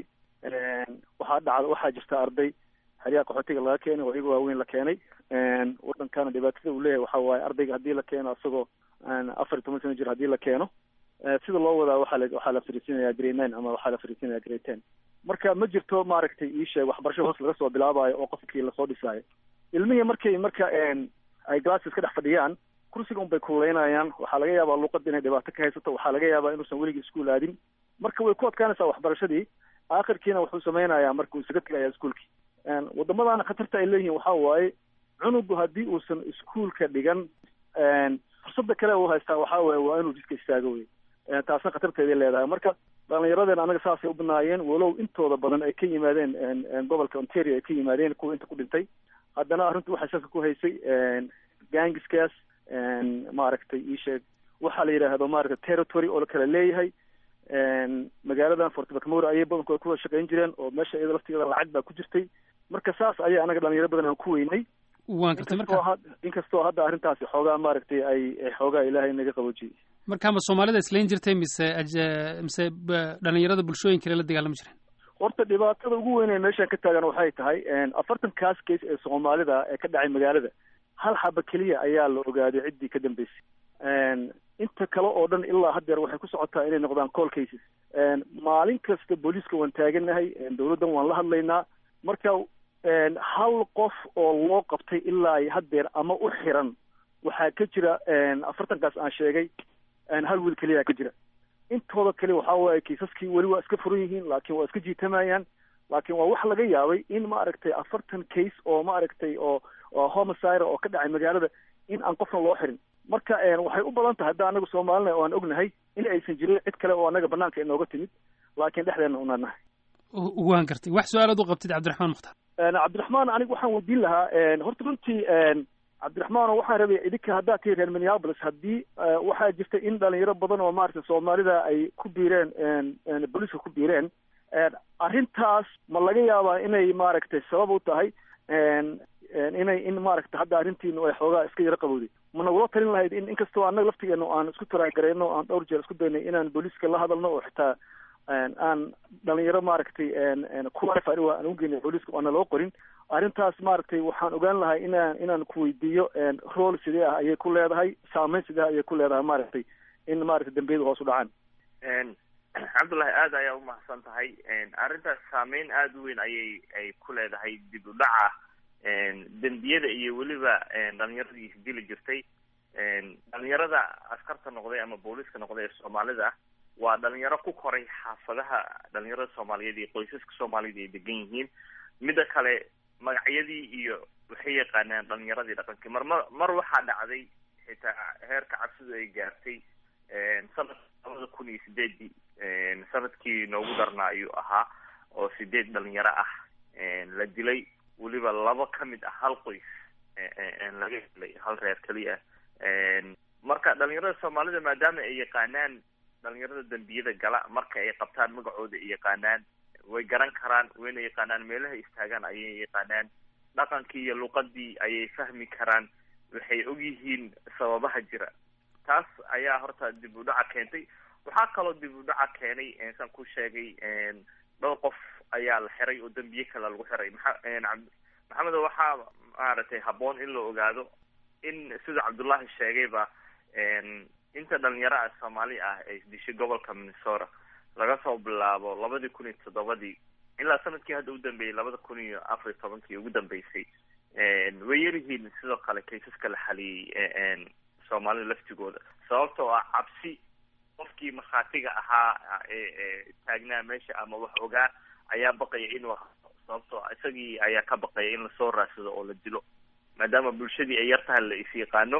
waxaa dhacda waxaa jirta arday xeryaha qaxootiga laga keenay oo iyaga waaweyn la keenay wadankana dhibaatada uu leeyahay waxa waaye ardayga haddii la keeno isagoo afar iyo toban sano jir haddii la keeno sida loo wadaa waxaa la waxaa la fariisinaya grade nine ama waxaa la fariisinaya grade ten marka ma jirto maaragtay ii sheeg waxbarasho hoos laga soo bilaabayo oo qofkii lasoo dhisaayo ilmihii markay marka ay glasses ka dhex fadhiyaan kursiga un bay kululeynayaan waxaa laga yaabaa luuqada inay dhibaato ka haysato waxaa laga yaabaa inuusan weligii iskuul aadin marka way ku adkaanaysaa waxbarashadii aakhirkiina wuxuu samaynayaa marka uu isaga tegaya iskuolkii wadamadaana khatarta ay leeyihiin waxaa waaye cunugu haddii uusan iskuolka dhigan fursada kale u haystaa waxaa waaye waa inuu jiska istaago wey taasna khatarteeday leedahay marka dhalinyaradeen anaga saasay u banaayeen walow intooda badan ay ka yimaadeen gobolka ontario ay ka yimaadeen kuwa inta ku dhintay haddana arrintu waxay salka ku haysay gangiskaas maaragtay ii sheeg waxaa la yidhaahdo maaragtay territory oo la kala leeyahay magaaladan fort macmora ayay badankooda kuwada shaqayn jireen oo meesha iyada laftigeeda lacag baa ku jirtay marka saas ayay anaga dhalinyaro badan aan ku weynay waan gartay marka inkastoo hadda arrintaasi xoogaa maaragtay ay xoogaa ilaahay naga qaboojiyey marka ma soomaalida islayn jirtay mise mise dhalinyarada bulshooyin kale la dagaalami jireen horta dhibaatada ugu weyn ee meeshaan ka taagan waxay tahay afartan kaas case ee soomaalida ee ka dhacay magaalada hal xaba keliya ayaa la ogaaday ciddii ka dambeysay inta kale oo dhan ilaa haddeer waxay ku socotaa inay noqdaan call cases maalin kasta booliiska waan taaganahay dowladdan waan la hadlaynaa marka hal qof oo loo qabtay ilaa haddeer ama u xiran waxaa ka jira afartankaas aan sheegay hal wiil keliya ka jira intooda kale waxaa waaye kiisaskii weli waa iska furan yihiin laakiin waa iska jiitamayaan laakiin waa wax laga yaabay in maaragtay afartan case oo maaragtay oo oo homicide oo ka dhacay magaalada in aan qofna loo xirin marka waxay u badan tahay hadda anagu soomaalina oo aan ognahay in aysan jirin cid kale oo anaga banaanka inooga timid laakiin dhexdeena unaan nahay waan gartay wax su-aalaad u qabtid cabdiraxmaan mukhtaar cabdiraxmaan aniga waxaan weydiin lahaa horta runtii cabdiraxmaan waxaan rabay idinka haddaad tihi reer minneapolis haddii waxaa jirta in dhalinyaro badan oo maaragtay soomaalida ay ku biireen booliiska ku biireen arrintaas ma laga yaabaa inay maaragtay sabab u tahay inay in maaragtay hadda arrintiinu ay xoogaa iska yaro qabowday ma nagula talin lahayd in inkastoo annaga laftigeena aan isku taraagareyno aan dhowr jeer isku daynay inaan booliiska la hadalno oo xitaa aan dhalinyaro maaragtay kuwafari waa aan ugeynay booliiska oana loo qorin arrintaas maaragtay waxaan ogaan lahay inaan inaan kuweydiiyo rool sidee ah ayay ku leedahay saameyn sidee ah ayay ku leedahay maaragtay in maaragtay dambiyada hoos u dhacaan cabdullahi aada ayaa umahadsan tahay arrintaas saameyn aada u weyn ayay ay ku leedahay dib u dhaca dembiyada iyo weliba dhalinyaradii isdili jirtay dhalinyarada askarta noqday ama booliiska noqday ee soomaalida waa dhalinyaro ku koray xaafadaha dhalinyarada soomaaliyeed iyo qoysaska soomaaliyed ay degan yihiin midda kale magacyadii iyo waxay yaqaanaan dhalinyaradii dhaqankii mar mar mar waxaa dhacday xitaa heerka cabsidu ay gaartay sanadka labada kun iyo sideedii sanadkii noogu darnaa ayuu ahaa oo sideed dhalinyaro ah la dilay weliba laba ka mid ah hal qoys laga helay hal reer keliya marka dhalinyarada soomaalida maadaama ay yaqaanaan dhalinyarada dembiyada gala marka ay qabtaan magacooda ay yaqaanaan way garan karaan wayna yaqaanaan meelaha istaagaan ayay yaqaanaan dhaqankii iyo luqadii ayay fahmi karaan waxay ogyihiin sababaha jira taas ayaa horta dib u dhaca keentay waxaa kaloo dib u dhaca keenay saan ku sheegay dhowr qof ayaa la xiray oo dembiye kale lagu xiray maa maxamed waxaa maaragtay habboon in la ogaado in sida cabdullahi sheegayba inta dhalinyaro ah soomaali ah ay dishay gobolka minnesota laga soo bilaabo labadii kun iyo toddobadii ilaa sanadkii hadda u dambeeyey labada kun iyo afar iyo tobankii ugu dambeysay way yaryihiin sidoo kale kaysaska la xaliyey soomaalida laftigooda sababtoo ah cabsi qofkii markhaatiga ahaa ee taagnaa meesha ama wax ogaa ayaa baqaya inuu sababtoo isagii ayaa ka baqaya in lasoo raadsado oo la dilo maadaama bulshadii ay yar tahay la is yaqaano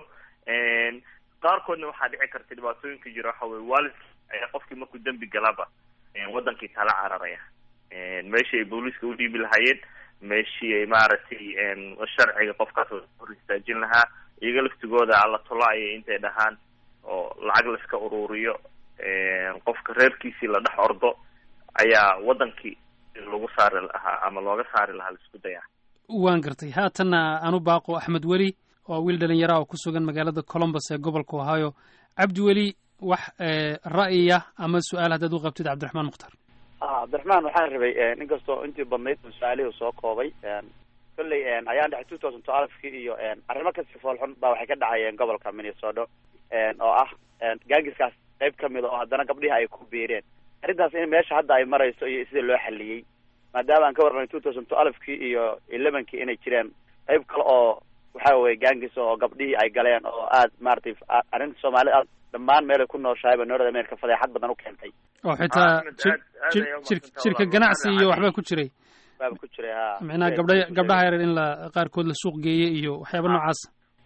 qaarkoodna waxaa dhici karta dhibaatooyinka jira waxa weye waalidki ayaa qofkii markuu dembi galaba wadankii tala cararaya meeshii ay booliiska udhiibi lahaayeen meeshii ay maaragtay sharciga qofkaas hor istaajin lahaa iyaga laftigooda alla tolaaya intay dhahaan oo lacag laiska ururiyo qofka reerkiisii la dhex ordo ayaa wadankii lagu saari lahaa ama looga saari lahaa laisku dayaa waan gartay haatanna anu baaqo axmed weli oo wiil dhalinyaraha oo ku sugan magaalada colombus ee gobolka ohio cabdi weli wax ra'yiya ama su-aal haddaad u qabtid cabdiraxmaan mukhtar cabdiraxmaan waxaan rabay inkastoo intii badnayd su-aalihii soo koobay kolley ayaan dhexay two thousand twelvekii iyo arrimo kasi foolxun baa waxay ka dhacayeen gobolka minnesota oo ah gaangiskaas qayb kamid a oo haddana gabdhihi ay ku biireen arrintaas in meesha hadda ay marayso iyo sida loo xaliyey maadaama aan ka warramay two thousand twelvekii iyo elevenkii inay jireen qayb kale oo waxa weye gaangis oo gabdhihii ay galeen oo aad maratay arrinta soomaalida aad dhammaan meelay ku nooshahay ba north america fadeexad badan u keentay oo xitaa jir jirka ganacsi iyo waxbaa ku jiray baaba ku jiray ha micnaha gabdha gabdhaha yareer in la qaarkood la suuq geeye iyo waxyaaba noocaas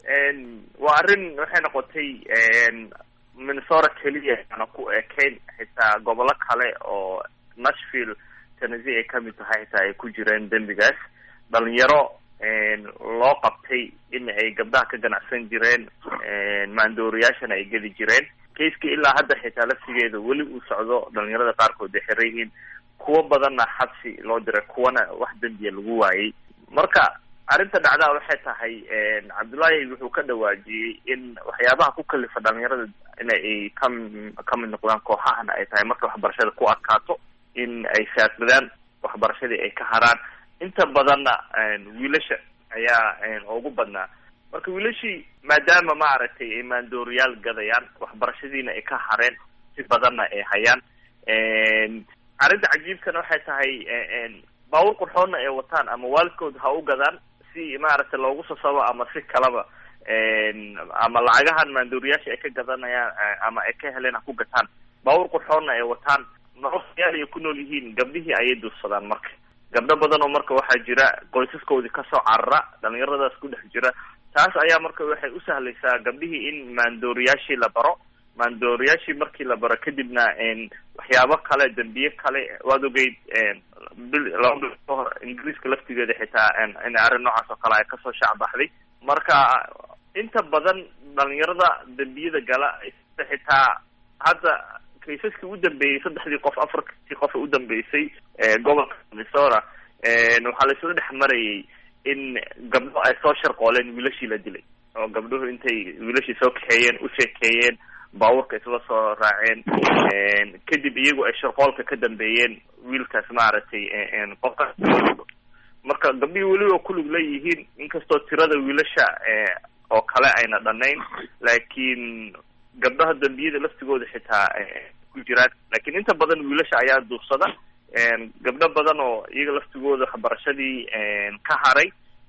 waa arrin waxay noqotay minnesota keliya ana ku ekayn xitaa gobollo kale oo nashville tennessee ay kamid tahay xitaa ay ku jireen dembigaas dhalinyaro loo qabtay in ay gabdhaha ka ganacsan jireen maandooriyaashana ay geli jireen kaiskii ilaa hadda xitaa laftigeeda weli uu socdo dhalinyarada qaarkood ay xiran yihiin kuwo badanna xabsi loo diray kuwana wax dembiya lagu waayey marka arrinta dhacdaa waxay tahay cabdullaahi wuxuu ka dhawaajiyey in waxyaabaha ku kalifa dhalinyarada in ay ka ka mid noqdaan kooxahana ay tahay marka waxbarashada ku adkaato in ay saadsadaan waxbarashadii ay ka haraan inta badanna wiilasha ayaa ugu badnaa marka wiilashii maadaama maaragtay ay maandooriyaal gadayaan waxbarashadiina ay ka hareen si badanna ay hayaan arrinta cajiibkana waxay tahay baawur qurxoonna ay wataan ama waalidkood ha u gadaan si maaragtay loogu sasabo ama si kalaba ama lacagahan maandooriyaasha ay ka gadanayaan ama ay ka heleen ha ku gataan baawur qurxoonna ay wataan noloyaal ay ku nool yihiin gabdhihii ayay duursadaan marka gabdho badan oo marka waxaa jira qoysaskoodii kasoo carara dhalinyaradaas ku dhex jira taas ayaa marka waxay u sahlaysaa gabdhihii in maandooriyaashii la baro maandooriyaashii markii la baro kadibna waxyaabo kale dembiye kale waad ogeyd bil laba bil ka hor ingiriiska laftigeeda xitaa in arrin noocaas oo kale ay kasoo shaacbaxday marka inta badan dhalinyarada dembiyada gala xitaa hadda kaysaskii u dambeeyey saddexdii qof afartii qof u dambeysay gobolka minnesota waxaa la isla dhex marayay in gabdho ay soo sharqooleen wiilashii la dilay oo gabdhuhu intay wiilashii soo kaxeeyeen u sheekeeyeen baabuurka isla soo raaceen kadib iyagu ay sharqoolka ka dambeeyeen wiilkaas maaragtay qofka marka gabdhihii weliba kulug leeyihiin inkastoo tirada wiilasha oo kale ayna dhanayn laakiin gabdhaha dambiyada laftigooda xitaa ku jiraan lakin inta badan wiilasha ayaa duursada gabdho badan oo iyaga laftigooda waxbarashadii ka haray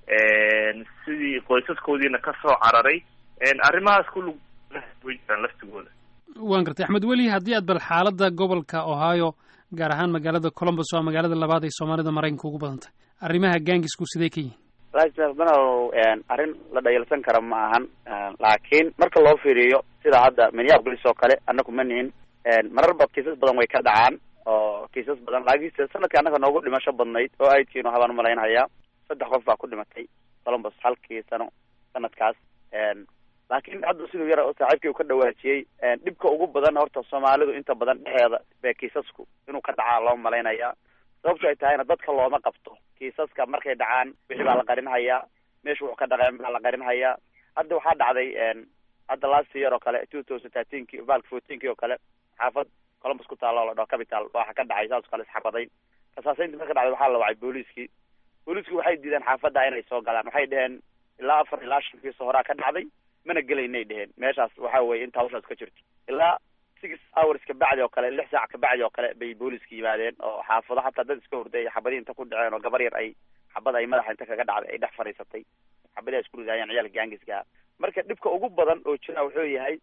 sidii qoysaskoodiina kasoo cararay arrimahaas kulug way jiraan laftigooda waan gartay axmed weli haddii aad bal xaaladda gobolka ohio gaar ahaan magaalada colombus waa magaalada labaad ay soomaalida maraykanka ugu badan tahay arrimaha gaangisku sidee ka yihin danow arrin la dhayalsan kara ma ahan laakiin marka loo fiiriyo sida hadda minneapolis oo kale annagu ma nihin mararba kiisas badan way ka dhacaan oo kiisas badan laakiinse sanadkii annaga noogu dhimasho badnayd oo aidkiinu habaan umalaynhayaa saddex qof baa ku dhimatay columbus halkii sano sanadkaas laakiin hadda siduu yara saaxiibkii uu ka dhawaajiyey dhibka ugu badan horta soomaalidu inta badan dhexeeda bee kiisasku inuu ka dhacaa loo malaynayaa sababto ay tahayna dadka looma qabto kiisaska markay dhacaan wixii baa la qarinhayaa meesha wuxuu ka dhaqeen baa la qarinhayaa hadda waxaa dhacday hadda last year oo kale two thousand thirteenki valk fourteenki oo kale xaafad columbus ku taalo la dhaho capital waxa ka dhacay saas oo kale isxabadayn kasaasayntii marka dhacday waxaa la wacay booliiskii booliiskii waxay diideen xaafadda inay soo galaan waxay dheheen ilaa afar ilaa shan kiisa horaa ka dhacday mana gelaynay dheheen meeshaas waxa weye inta hawshaas ka jirto ilaa six hours kabacdi oo kale lix saac kabacdi oo kale bay booliiska yimaadeen oo xaafado hataa dad iska horday xabadii inta ku dhaceen oo gabar yar ay xabad ay madaxa inta kaga dhacday ay dhex fadhiisatay xabadii ay isku ridaayeen ciyaalka gaangiska marka dhibka ugu badan oo jira wuxuu yahay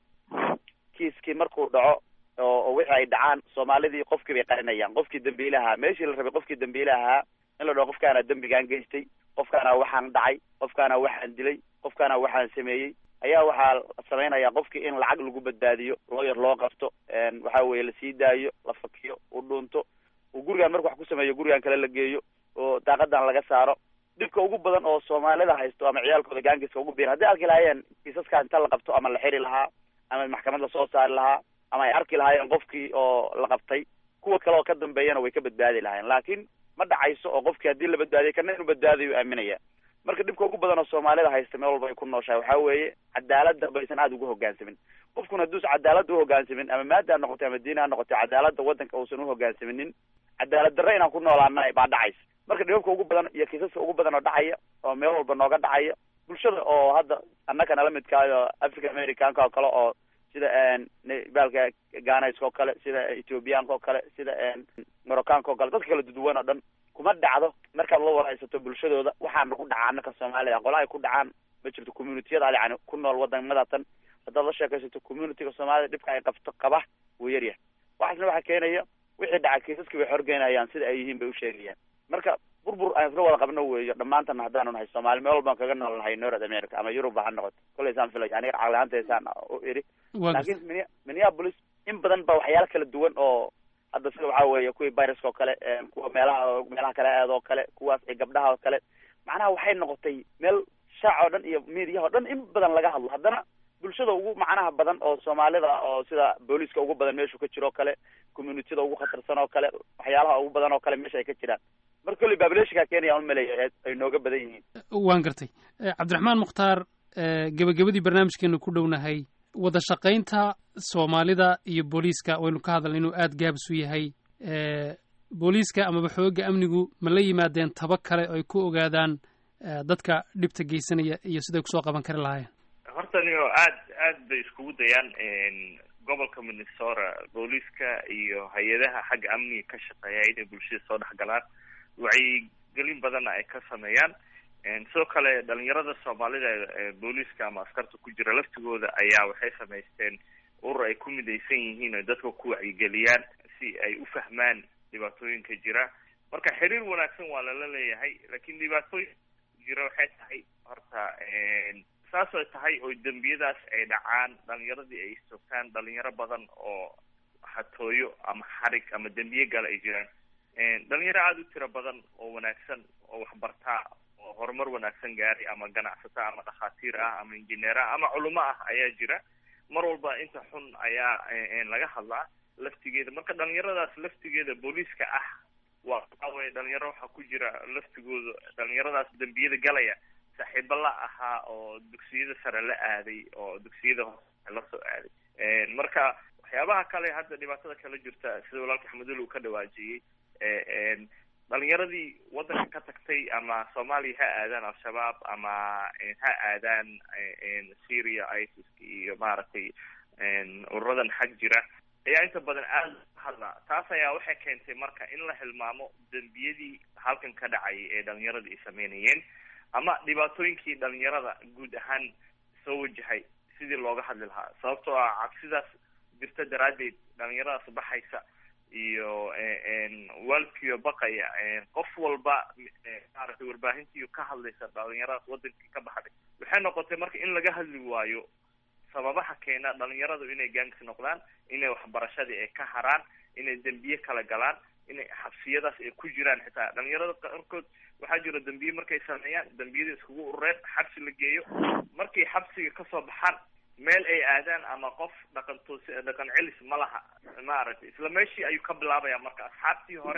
kiiskii markuu dhaco oo wixii ay dhacaan soomaalidii qofkii bay qarinayaan qofkii dambiilahaa meeshii la rabay qofkii dambiilahaa in la dhaho qofkaana dembigaan geystay qofkaana waxaan dhacay qofkaana waxaan dilay qofkaana waxaan sameeyey ayaa waxaa samaynaya qofkii in lacag lagu badbaadiyo looyar loo qabto waxa weye lasii daayo la fakiyo u dhuunto uu gurigaan marku wax ku sameeyo gurigaan kale la geeyo oo daaqadan laga saaro dhibka ugu badan oo soomaalida haysto ama ciyaalkooda gaangiska ugu biiran hadday arki lahaayeen kiisaskaa inta la qabto ama la xiri lahaa ama maxkamad lasoo saari lahaa ama ay arki lahaayeen qofkii oo la qabtay kuwa kale oo ka dambeeyana way ka badbaadi lahaayeen laakiin ma dhacayso oo qofkii haddii la badbaadiyo kana inuu badbaadayo aaminaya marka dhibka ugu badan oo soomaalida haysta meel walba ay ku nooshahay waxaa weeye cadaaladda baysan aada ugu hogaansamin qofkuna hadduusan cadaaladda uhogaansamin ama maada ha noqotay ama diin ha noqotay cadaaladda waddanka uusan uhogaansaminin cadaalad darre inaan ku noolaana baa dhacaysa marka dhibabka ugu badan iyo kiisaska ugu badan oo dhacaya oo meel walba nooga dhacaya bulshada oo hadda annaka nala midkaayo africa americanka oo kale oo sida baalka ganayska oo kale sida ethiobiyaanka oo kale sida moroccanka oo kale dadka kala duduwan oo dhan kuma dhacdo markaad la waraysato bulshadooda waxaan ku dhacaa annaka soomaalida qola ay ku dhacaan ma jirto communitiyada yani ku nool waddamadatan haddaad la sheekaysato communityga soomaalida dhibka ay qabto qaba wuu yaryahay waxaasna waxaa keenaya wixii dhaca kiisaskii way xorgeynayaan sida ay yihiin bay u sheegayaan marka burbur aan isla wada qabno weeyo dhammaantana haddaanu nahay soomaali meel walbaan kaga nool nahay north america ama yuruba ha noqoto kollay saan filay aniga caqli ahaantaysaan u iri laakiin min minneapolis in badan ba waxyaalo kala duwan oo hadda sida waxaa weeye kuwii viruska oo kale kuwa meelaha meelaha kale aad oo kale kuwaas iyo gabdhaha oo kale macnaha waxay noqotay meel shaac oo dhan iyo miidiyaha o dhan in badan laga hadlo haddana bulshada ugu macnaha badan oo soomaalida oo sida booliiska ugu badan meeshu ka jiro oo kale communitida ugu khatarsan oo kale waxyaalaha ugu badan oo kale meesha ay ka jiraan marka kolley baableeshinkaa kenya aan umaleeya ay nooga badan yihiin waan gartay cabdiraxmaan mukhtaar gebagabadii barnaamijkeenu ku dhownahay wada shaqaynta soomaalida iyo booliiska waynu ka hadalna inuu aada gaabis u yahay booliiska amaba xooga amnigu ma la yimaadeen taba kale oo ay ku ogaadaan dadka dhibta geysanaya iyo siday kusoo qaban kari lahaayeen horta niyo aad aad bay iskugu dayaan gobolka minnesota booliiska iyo hay-adaha xagga amniga ka shaqeeya inay bulshada soo dhex galaan wacyigelin badanna ay ka sameeyaan sidoo kale dhalinyarada soomaalida ee booliiska ama askarta ku jira laftigooda ayaa waxay samaysteen urur ay ku midaysan yihiin oo dadka ku wacyigeliyaan si ay u fahmaan dhibaatooyinka jira marka xiriir wanaagsan waa lala leeyahay laakiin dhibaatooyin jira waxay tahay horta saas ay tahay oo dembiyadaas ay dhacaan dhalinyaradii ay istoogtaan dhalinyaro badan oo hatooyo ama xarig ama dembiye gala ay jiraan dhalinyaro aada u tiro badan oo wanaagsan oo waxbartaa oo horumar wanaagsan gaaray ama ganacsata ama dhakhaatiir ah ama injineer ah ama culimo ah ayaa jira mar walba inta xun ayaa laga hadlaa laftigeeda marka dhalinyaradaas laftigeeda booliiska ah waa waxaweye dhalinyaro waxaa ku jira laftigooda dhalinyaradaas dembiyada galaya saaxiibo la ahaa oo dugsiyada sare la aaday oo dugsiyada hoose la soo aaday marka waxyaabaha kale hadda dhibaatada kala jirta sida walaalka axmedul uu ka dhawaajiyey dhalinyaradii waddanka ka tagtay ama soomaaliya ha aadaan al-shabaab ama ha aadaan syria isis iyo maaragtay ururadan xag jira ayaa inta badan aada hadla taas ayaa waxay keentay marka in la hilmaamo dembiyadii halkan ka dhacayay ee dhalinyaradii ay sameynayeen ama dhibaatooyinkii dhalinyarada guud ahaan soo wajahay sidii looga hadli lahaa sababtoo ah cabsidaas jirta daraaddeed dhalinyaradaas baxaysa iyo waalidkiiyo baqaya qof walba maaragtay warbaahintii ka hadlaysa dhalinyaradaas wadankii ka baxday waxay noqotay marka in laga hadli waayo sababaha keena dhalinyaradu inay gaangis noqdaan inay waxbarashadii ay ka haraan inay dembiye kala galaan inay xabsiyadaas ay ku jiraan xitaa dhalinyarada qaarkood waxaa jira dembiye markay sameeyaan dembiyada iskugu urureen xabsi la geeyo markay xabsiga kasoo baxaan meel ay aadaan ama qof dhaqan toos dhaqan celis ma laha maaragtay isla meeshii ayuu ka bilaabaya marka asxaabtii hore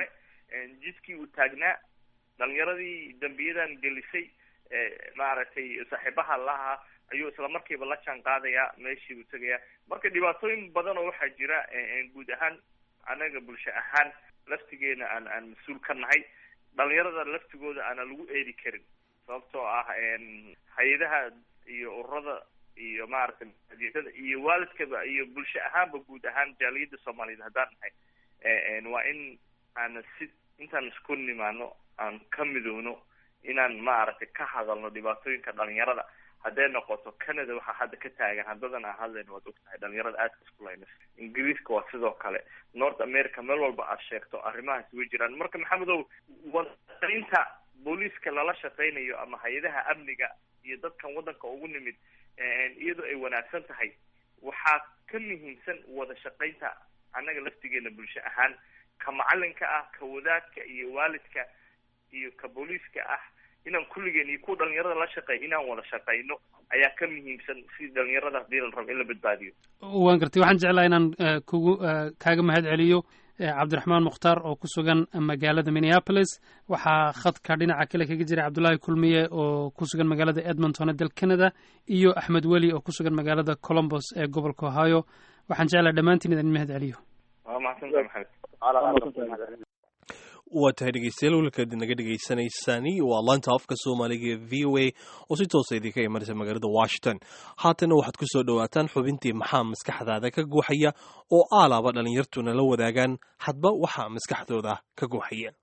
jidkii uu taagnaa dhalinyaradii dambiyadan gelisay maaragtay saaxiibaha lahaa ayuu isla markiiba la jaan qaadayaa meeshii uu tegayaa marka dhibaatooyin badan oo waxaa jira guud ahaan anaga bulsho ahaan laftigeena aan aan mas-uul ka nahay dhalinyarada laftigooda aana lagu eedi karin sababtoo ah hay-adaha iyo ururada iyo maaragtay maadiyadada iyo waalidkaba iyo bulsho ahaanba guud ahaan jaaliyada soomaaliyeed haddaan nahay waa in aan si intaan isku nimaano aan ka midowno inaan maaragtay ka hadalno dhibaatooyinka dhalinyarada hadday noqoto canada waxaa hadda ka taagan haddadan aan hadlayno waad ogtahay dhalinyarada aadka isku laynas ingiriiska waa sidoo kale north america meel walba aad sheegto arrimahaas way jiraan marka maxamedow wadainta booliiska lala shaqaynayo ama hay-adaha amniga iyo dadkan waddanka ugu nimid iyadoo ay wanaagsan tahay waxaa ka muhiimsan wada shaqaynta annaga laftigeena bulsho ahaan ka macalinka ah ka wadaadka iyo waalidka iyo ka booliiska ah inaan kulligeen iyo kuwa dhalinyarada la shaqeey inaan wada shaqayno ayaa ka muhiimsan si dhalinyarada hadii la rabo in la badbaadiyo waan gartay waxaan jeclaha inaan kugu kaaga mahad celiyo cabdiraxmaan mukhtaar oo ku sugan magaalada minneapolis waxaa khadka dhinaca kale kaga jira cabdullaahi kulmiye oo ku sugan magaalada edmonton ee dal canada iyo axmed weli oo ku sugan magaalada colombos ee gobolka ohio waxaan jeclaha dhammaantiin idin mahad celiyo waa mahadsantahay maxamed waa tahay dhegeystayaal welkaad naga dhegeysaneysani waa laanta afka soomaaliga ee v o a oo si toosa idinka imanaysa magaalada washington haatana waxaad ku soo dhowaataan xubintii maxaa maskaxdaada ka guuxaya oo aalaaba dhallinyartuna la wadaagaan hadba waxaa maskaxdooda ka guuxaya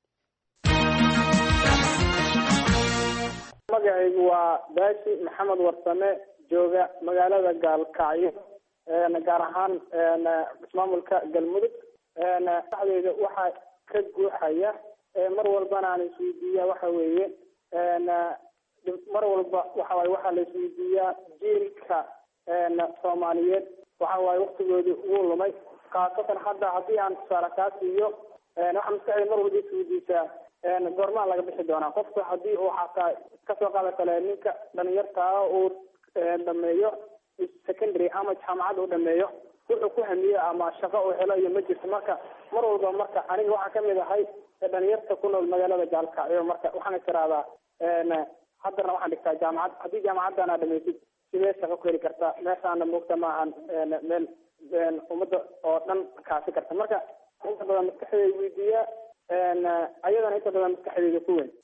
magacaygu waa baashi maxamed warsame jooga magaalada gaalkacyo gaar ahaan ismaamulka galmudug maskaxdeyda waxaa ka guuxaya mar walbana aan isweydiiya waxa weeye mar walba waxa waye waxaa la isweydiiyaa jiilka soomaaliyeed waxa waaye waktigoodii ugu lumay khaasatan hadda haddii aan tusaale kaa siiyo waxaa maskaxdeyda mar walba isweydiisaa goormaa laga bixi doonaa qofka haddii uu xataa kasoo qaada kale ninka dhalinyartaa uu dhameeyo secondary ama jaamacad uu dhameeyo wuxuu ku hamiye ama shaqo uu helo iyo ma jirto marka mar walba marka aniga waxaa kamid ahay dhalinyarta ku nool magaalada gaalkacyo marka waxaan is irahdaa haddana waxaan dhigtaa jaamacad haddii jaamacaddan aa dhamaysid sidee shaqo ku heli kartaa meeshaana moogta maahan meel ummadda oo dhan kaasi karta marka inta badan maskaxdeyda weydiiya ayadana inta badan maskaxdeyda ku weyn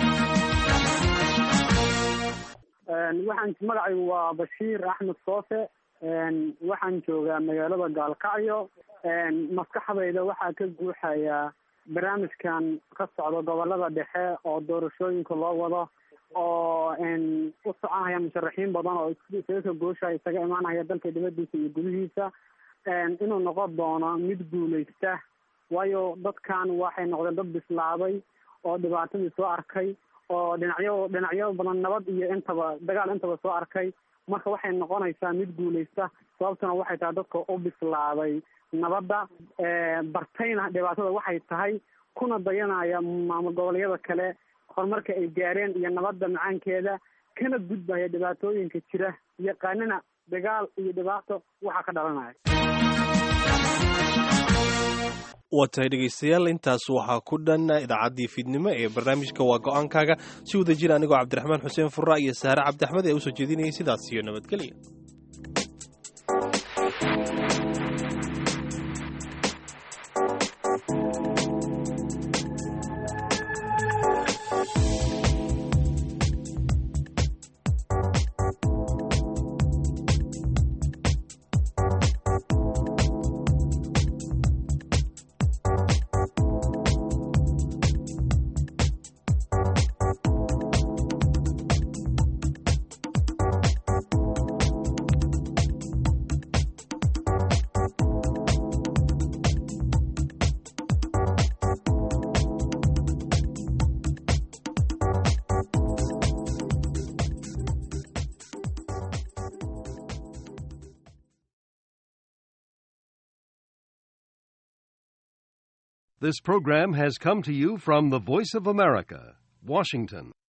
waxaan magacaygu waa bashiir axmed soose waxaan joogaa magaalada gaalkacyo maskaxdayda waxaa ka guuxaya barnaamijkan ka socda gobolada dhexe oo doorashooyinka loo wado oo u soconaya musharaxiin badan oo isaga ka gooshaya isaga imaanaya dalka dibadiisa iyo gudihiisa inuu noqon doono mid guuleysta waayo dadkan waxay noqdeen dad bislaaday oo dhibaatadii soo arkay oo dhinacyo dhinacyo badan nabad iyo intaba dagaal intaba soo arkay marka waxay noqonaysaa mid guuleysta sababtuna waxay tahay dadka u bislaaday nabadda bartayna dhibaatada waxay tahay kuna dayanaya maamul goboleedyada kale horumarka ay gaareen iyo nabadda macaankeeda kana gudbaya dhibaatooyinka jira yaqaanina dagaal iyo dhibaato waxaa ka dhalanaya waa tahay dhegaystayaal intaas waxaa ku dhan idaacaddii fiidnimo ee barnaamijka waa go-aankaaga si wada jira anigoo cabdiraxmaan xuseen furra iyo saare cabdixmed ee usoo jeedinayay sidaas iyo nabadgelya This program has come to you from the Voice of America, Washington.